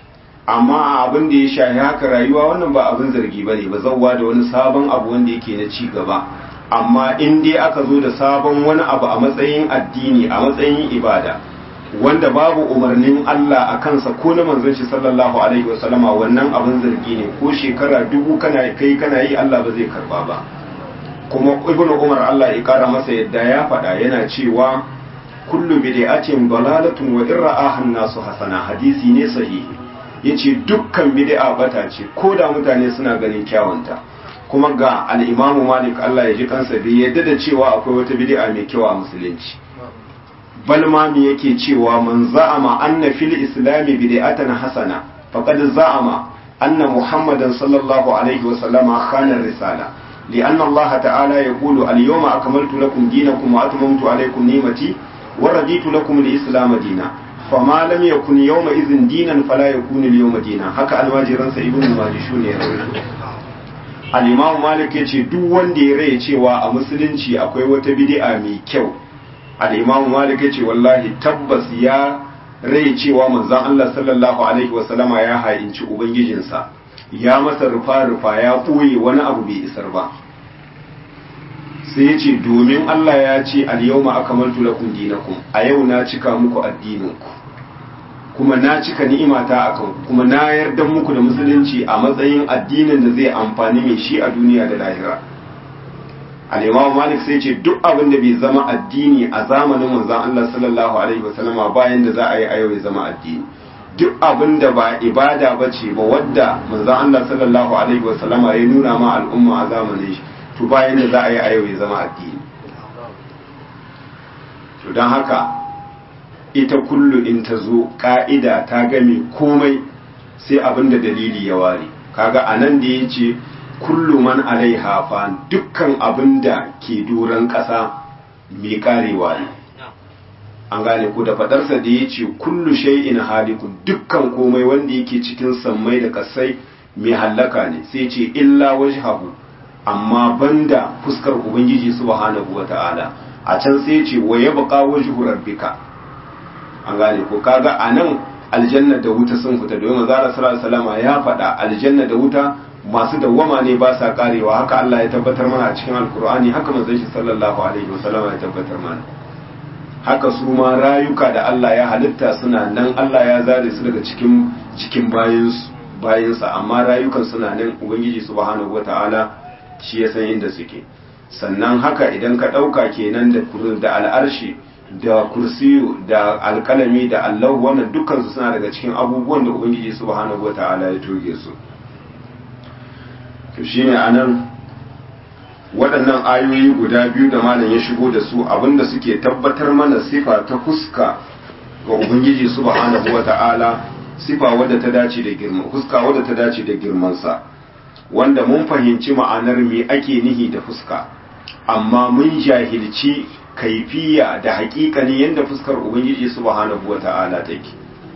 amma a abin da ya shahi haka rayuwa wannan ba abin zargi ba ne ba zauwa da wani sabon abu wanda yake na ci gaba amma in dai aka zo da sabon wani abu a matsayin addini a matsayin ibada wanda babu umarnin Allah a kansa ko na manzon shi sallallahu alaihi wasallama wannan abin zargi ne ko shekara dubu kana kai kana yi Allah ba zai karba ba kuma ibnu umar Allah ya kara masa yadda ya faɗa yana cewa kullu bid'atin dalalatun wa irra'aha an-nasu hasana hadisi ne sahihi yace dukkan bid'a bata ce ko da mutane suna ganin kyawunta kuma ga al-imamu malik Allah ya ji kansa bai yadda da cewa akwai wata bid'a mai kyau a musulunci bal ma me yake cewa man za'ama anna fil islami bid'atan hasana faqad za'ama anna muhammadan sallallahu alaihi wa sallama khana risala لأن الله تعالى يقول اليوم أكملت لكم دينكم وأتممت عليكم نعمتي ورديت لكم الإسلام دينا فما لم يكن يومئذ دينا فلا يكون اليوم دينا هكا الماجران سيبون الماجشون يا al-imam malik ya ce duk wanda ya rai cewa a musulunci akwai wata bid'a mai kyau al-imam malik ya ce wallahi tabbas ya rai cewa manzon Allah sallallahu alaihi wasallama ya hainci ubangijinsa ya masa rufa-rufa ya ɓoye wani abu bai isar ba sai ya ce domin Allah ya ce al-yawma akmaltu lakum dinakum a yau na cika muku addininku kuma na cika ni'imata akan kuma na yarda muku da musulunci a matsayin addinin da zai amfani mai shi a duniya da lahira al-imam malik sai ce duk abin da bai zama addini a zamanin manzon Allah sallallahu alaihi wasallama bayan da za a yi a yau ya zama addini duk abin da ba ibada ba ce ba wadda manzon Allah sallallahu alaihi wasallama ya nuna ma al'umma a zamanin shi to bayan da za a yi a yau ya zama addini to don haka ita kullu in ta zo ka'ida ta game komai sai abin da dalili ya ware kaga anan da ya ce kullu man alaiha fa dukkan abin da ke doron ƙasa mai karewa ne an gane ko da fadarsa da ya ce kullu shay'in halikun dukkan komai wanda yake cikin sammai da kasai mai hallaka ne sai ce illa wajhahu amma banda fuskar ubangiji subhanahu wata'ala a can sai ce wa yabqa wajhu rabbika an gane ko kaga anan aljanna da wuta sun fita domin manzo sallallahu alaihi ya faɗa aljanna da wuta masu dawwama ne ba sa karewa haka Allah ya tabbatar mana a cikin alkur'ani haka manzon shi sallallahu alaihi wasallam ya tabbatar mana haka su ma rayuka da Allah ya halitta suna nan Allah ya zare su daga cikin cikin bayansu bayansa amma rayukan suna nan ubangiji subhanahu wataala shi ya san inda suke sannan haka idan ka ɗauka kenan da da al'arshi da kursiyu da alkalami da allahu wannan dukkansu suna daga cikin abubuwan da ubangiji subhanahu wataala ya toge su to shine anan waɗannan ayoyi guda biyu da malam ya shigo da su abinda suke tabbatar mana sifa ta fuska ga ubangiji subhanahu wata'ala sifa wadda ta dace da girma fuska wadda ta dace da girmansa wanda mun fahimci ma'anar me ake nihi da fuska amma mun jahilci kaifiya da haƙiƙani yadda fuskar ubangiji subhanahu wata'ala take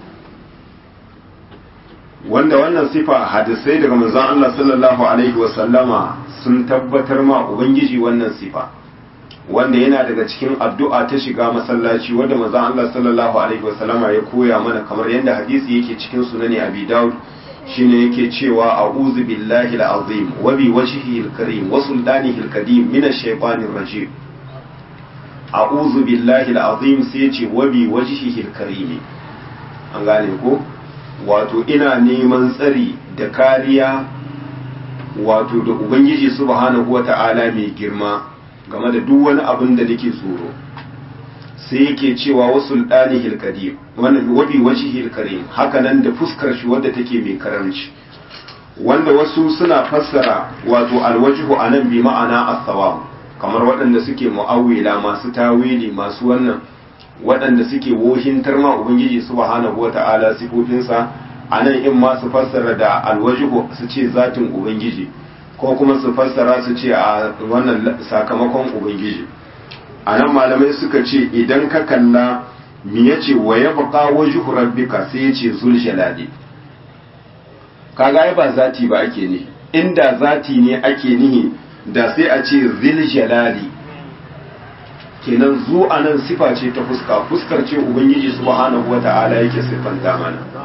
wanda wannan sifa hadisai daga manzon Allah sallallahu alaihi wasallama sun tabbatar ma ubangiji wannan sifa wanda yana daga cikin addu'a ta shiga masallaci wanda manzon Allah sallallahu alaihi wasallama ya koya mana kamar yadda hadisi yake cikin sunani Abi Dawud shine yake cewa a'udhu billahi al-azim wa bi wajhihi al-karim wa sultanihi al-qadim min ash-shaytanir rajim a'udhu billahi al-azim sai ce wa bi wajhihi al-karim an gane ko wato ina neman tsari da kariya wato da ubangiji subhanahu wata'ala mai girma game da duk wani abin da nake tsoro sai yake cewa wasu ɗani hilkadim wannan wabi washi hilkarim hakanan da fuskar shi wadda take mai karamci wanda wasu suna fassara wato alwajihu anan bi ma'ana as-sawab kamar waɗanda suke mu'awwila masu tawili masu wannan waɗanda suke wohintar ma ubangiji subhanahu wata'ala sifofinsa a nan in ma su fassara da alwajihu su ce zatin ubangiji ko kuma su fassara su ce a wannan sakamakon ubangiji a nan malamai suka ce idan ka kalla mi ya ce wa ya baka wajihu rabbika sai ya ce zul jalali kaga ai ba zati ba ake ne inda zati ne ake nihi da sai a ce zil jalali kenan zu a nan sifa ce ta fuska fuskar ce ubangiji subhanahu wata'ala yake siffanta mana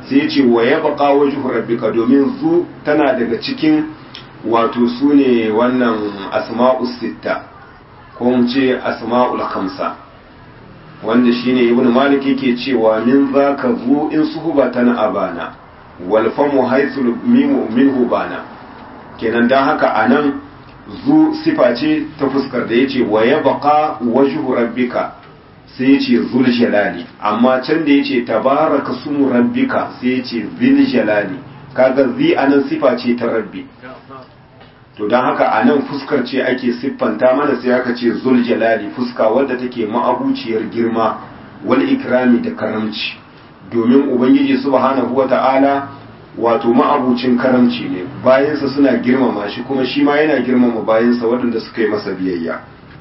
sai ya ce wa yabqa wajhu rabbika domin zu tana daga cikin wato sune wannan asma'us sitta ko mu ce asma'ul khamsa wanda shine ibn malik yake cewa min zaka zu in suhbatan abana wal famu haythul mimu minhu bana kenan dan haka anan zu sifa ce ta fuskar da yace wa yabqa wajhu rabbika sai yace zul jalali amma can da yace tabaraka sumu rabbika sai yace zil jalali kaga zi anan sifa ce ta rabbi to don haka a nan fuskar ce ake siffanta mana sai aka ce zul jalali fuska wadda take ma'abuciyar girma wal ikrami da karamci domin ubangiji subhanahu wata'ala wato ma'abucin karamci ne bayansa suna girmama shi kuma shi ma yana girmama bayansa waɗanda suka yi masa biyayya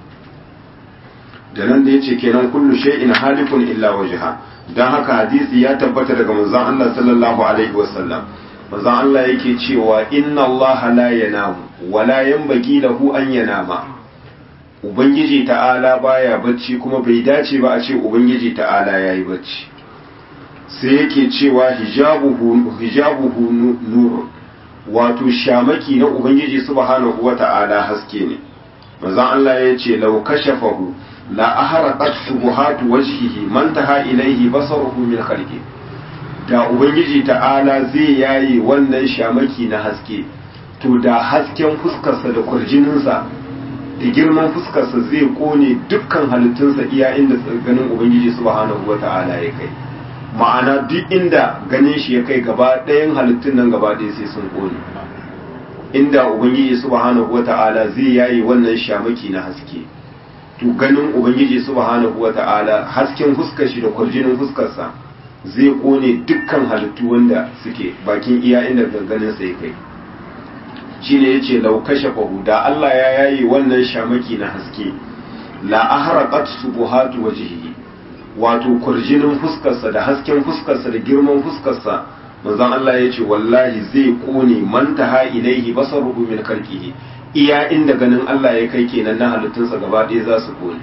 da nan da yace kenan kullu shay'in halikun illa wajha dan haka hadisi ya tabbata daga manzon Allah sallallahu alaihi wasallam manzon Allah yake cewa inna Allah la yanamu wala yanbaghi lahu an yanama ubangiji ta'ala baya bacci kuma bai dace ba a ce ubangiji ta'ala yayi bacci sai yake cewa hijabuhu hijabuhu nur wato shamaki na ubangiji subhanahu wata'ala haske ne manzon Allah ya ce law kashafahu la ahraqat subuhatu wajhihi man taha ilayhi basaruhu min khalqi da ubangiji ta'ala zai yaye wannan shamaki na haske to da hasken fuskarsa da kurjininsa da girman fuskarsa zai kone dukkan halittunsa iya inda ganin ubangiji subhanahu wata'ala ya kai ma'ana duk inda ganin shi ya kai gaba ɗayan halittun nan gaba ɗaya sai sun kone inda ubangiji subhanahu wata'ala zai yaye wannan shamaki na haske to ganin ubangiji subhanahu wata'ala hasken fuskar shi da kurjinin fuskarsa zai kone dukkan halittu wanda suke bakin iya inda ganganin sai kai shine yace law kashafahu da Allah ya yayi wannan shamaki na haske la ahraqat subuhatu wajhihi wato kurjinin fuskarsa da hasken fuskarsa da girman fuskarsa manzon Allah yace wallahi zai kone man taha ilaihi basaruhu min khalqihi iya inda ganin Allah ya kai kenan na halittunsa gaba ɗaya za su kone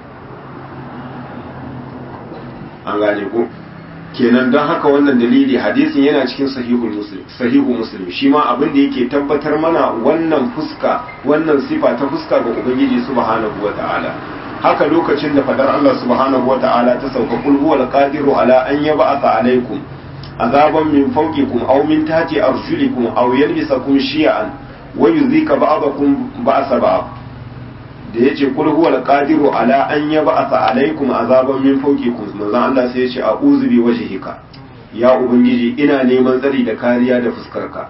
an gane ko kenan don haka wannan dalili hadisin yana cikin sahihu muslim sahihu muslim shi ma abin da yake tabbatar mana wannan fuska wannan sifa ta fuska ga ubangiji subhanahu wata'ala haka lokacin da fadar Allah subhanahu wata'ala ta sauka kul huwal qadiru ala an yab'atha alaykum azaban min fawqikum aw min tahti arjulikum aw yalbisakum shi'an wa yuzika ba'dakum ba'sa ba'd da ya ce kul huwal qadiru ala an yab'atha alaykum azaban min fawqikum manzon Allah sai ya ce a'udhu bi wajhika ya ubangiji ina neman tsari da kariya da fuskarka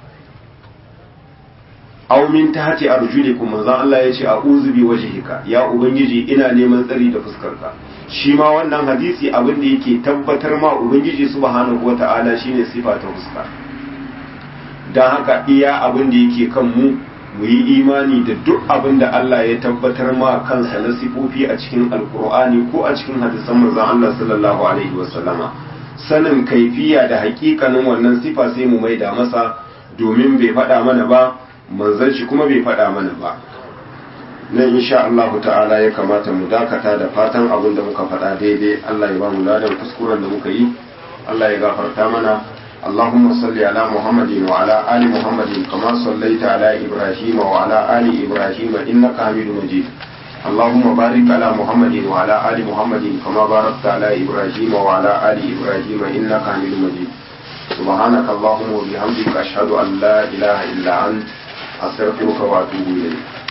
aw min tahti arjulikum manzon Allah ya ce a'udhu bi wajhika ya ubangiji ina neman tsari da fuskarka shi ma wannan hadisi abin da yake tabbatar ma ubangiji subhanahu wata'ala shine sifa ta fuska dan haka iya abin da yake kan mu mu yi imani da duk abin da Allah ya tabbatar ma kansa na sifofi a cikin alkur'ani ko a cikin hadisan manzon Allah sallallahu alaihi wasallama sanin kaifiya da hakikanin wannan sifa sai mu maida masa domin bai faɗa mana ba manzon shi kuma bai faɗa mana ba nan insha Allah ta'ala ya kamata mu dakata da fatan abin da muka faɗa daidai Allah ya ba mu ladan kuskuren da muka yi Allah ya gafarta mana اللهم صل على محمد وعلى آل محمد كما صليت على إبراهيم وعلى آل إبراهيم إنك حميد مجيد اللهم بارك على محمد وعلى آل محمد كما باركت على إبراهيم وعلى آل إبراهيم إنك حميد مجيد سبحانك اللهم وبحمدك أشهد أن لا إله إلا أنت أستغفرك وأتوب إليك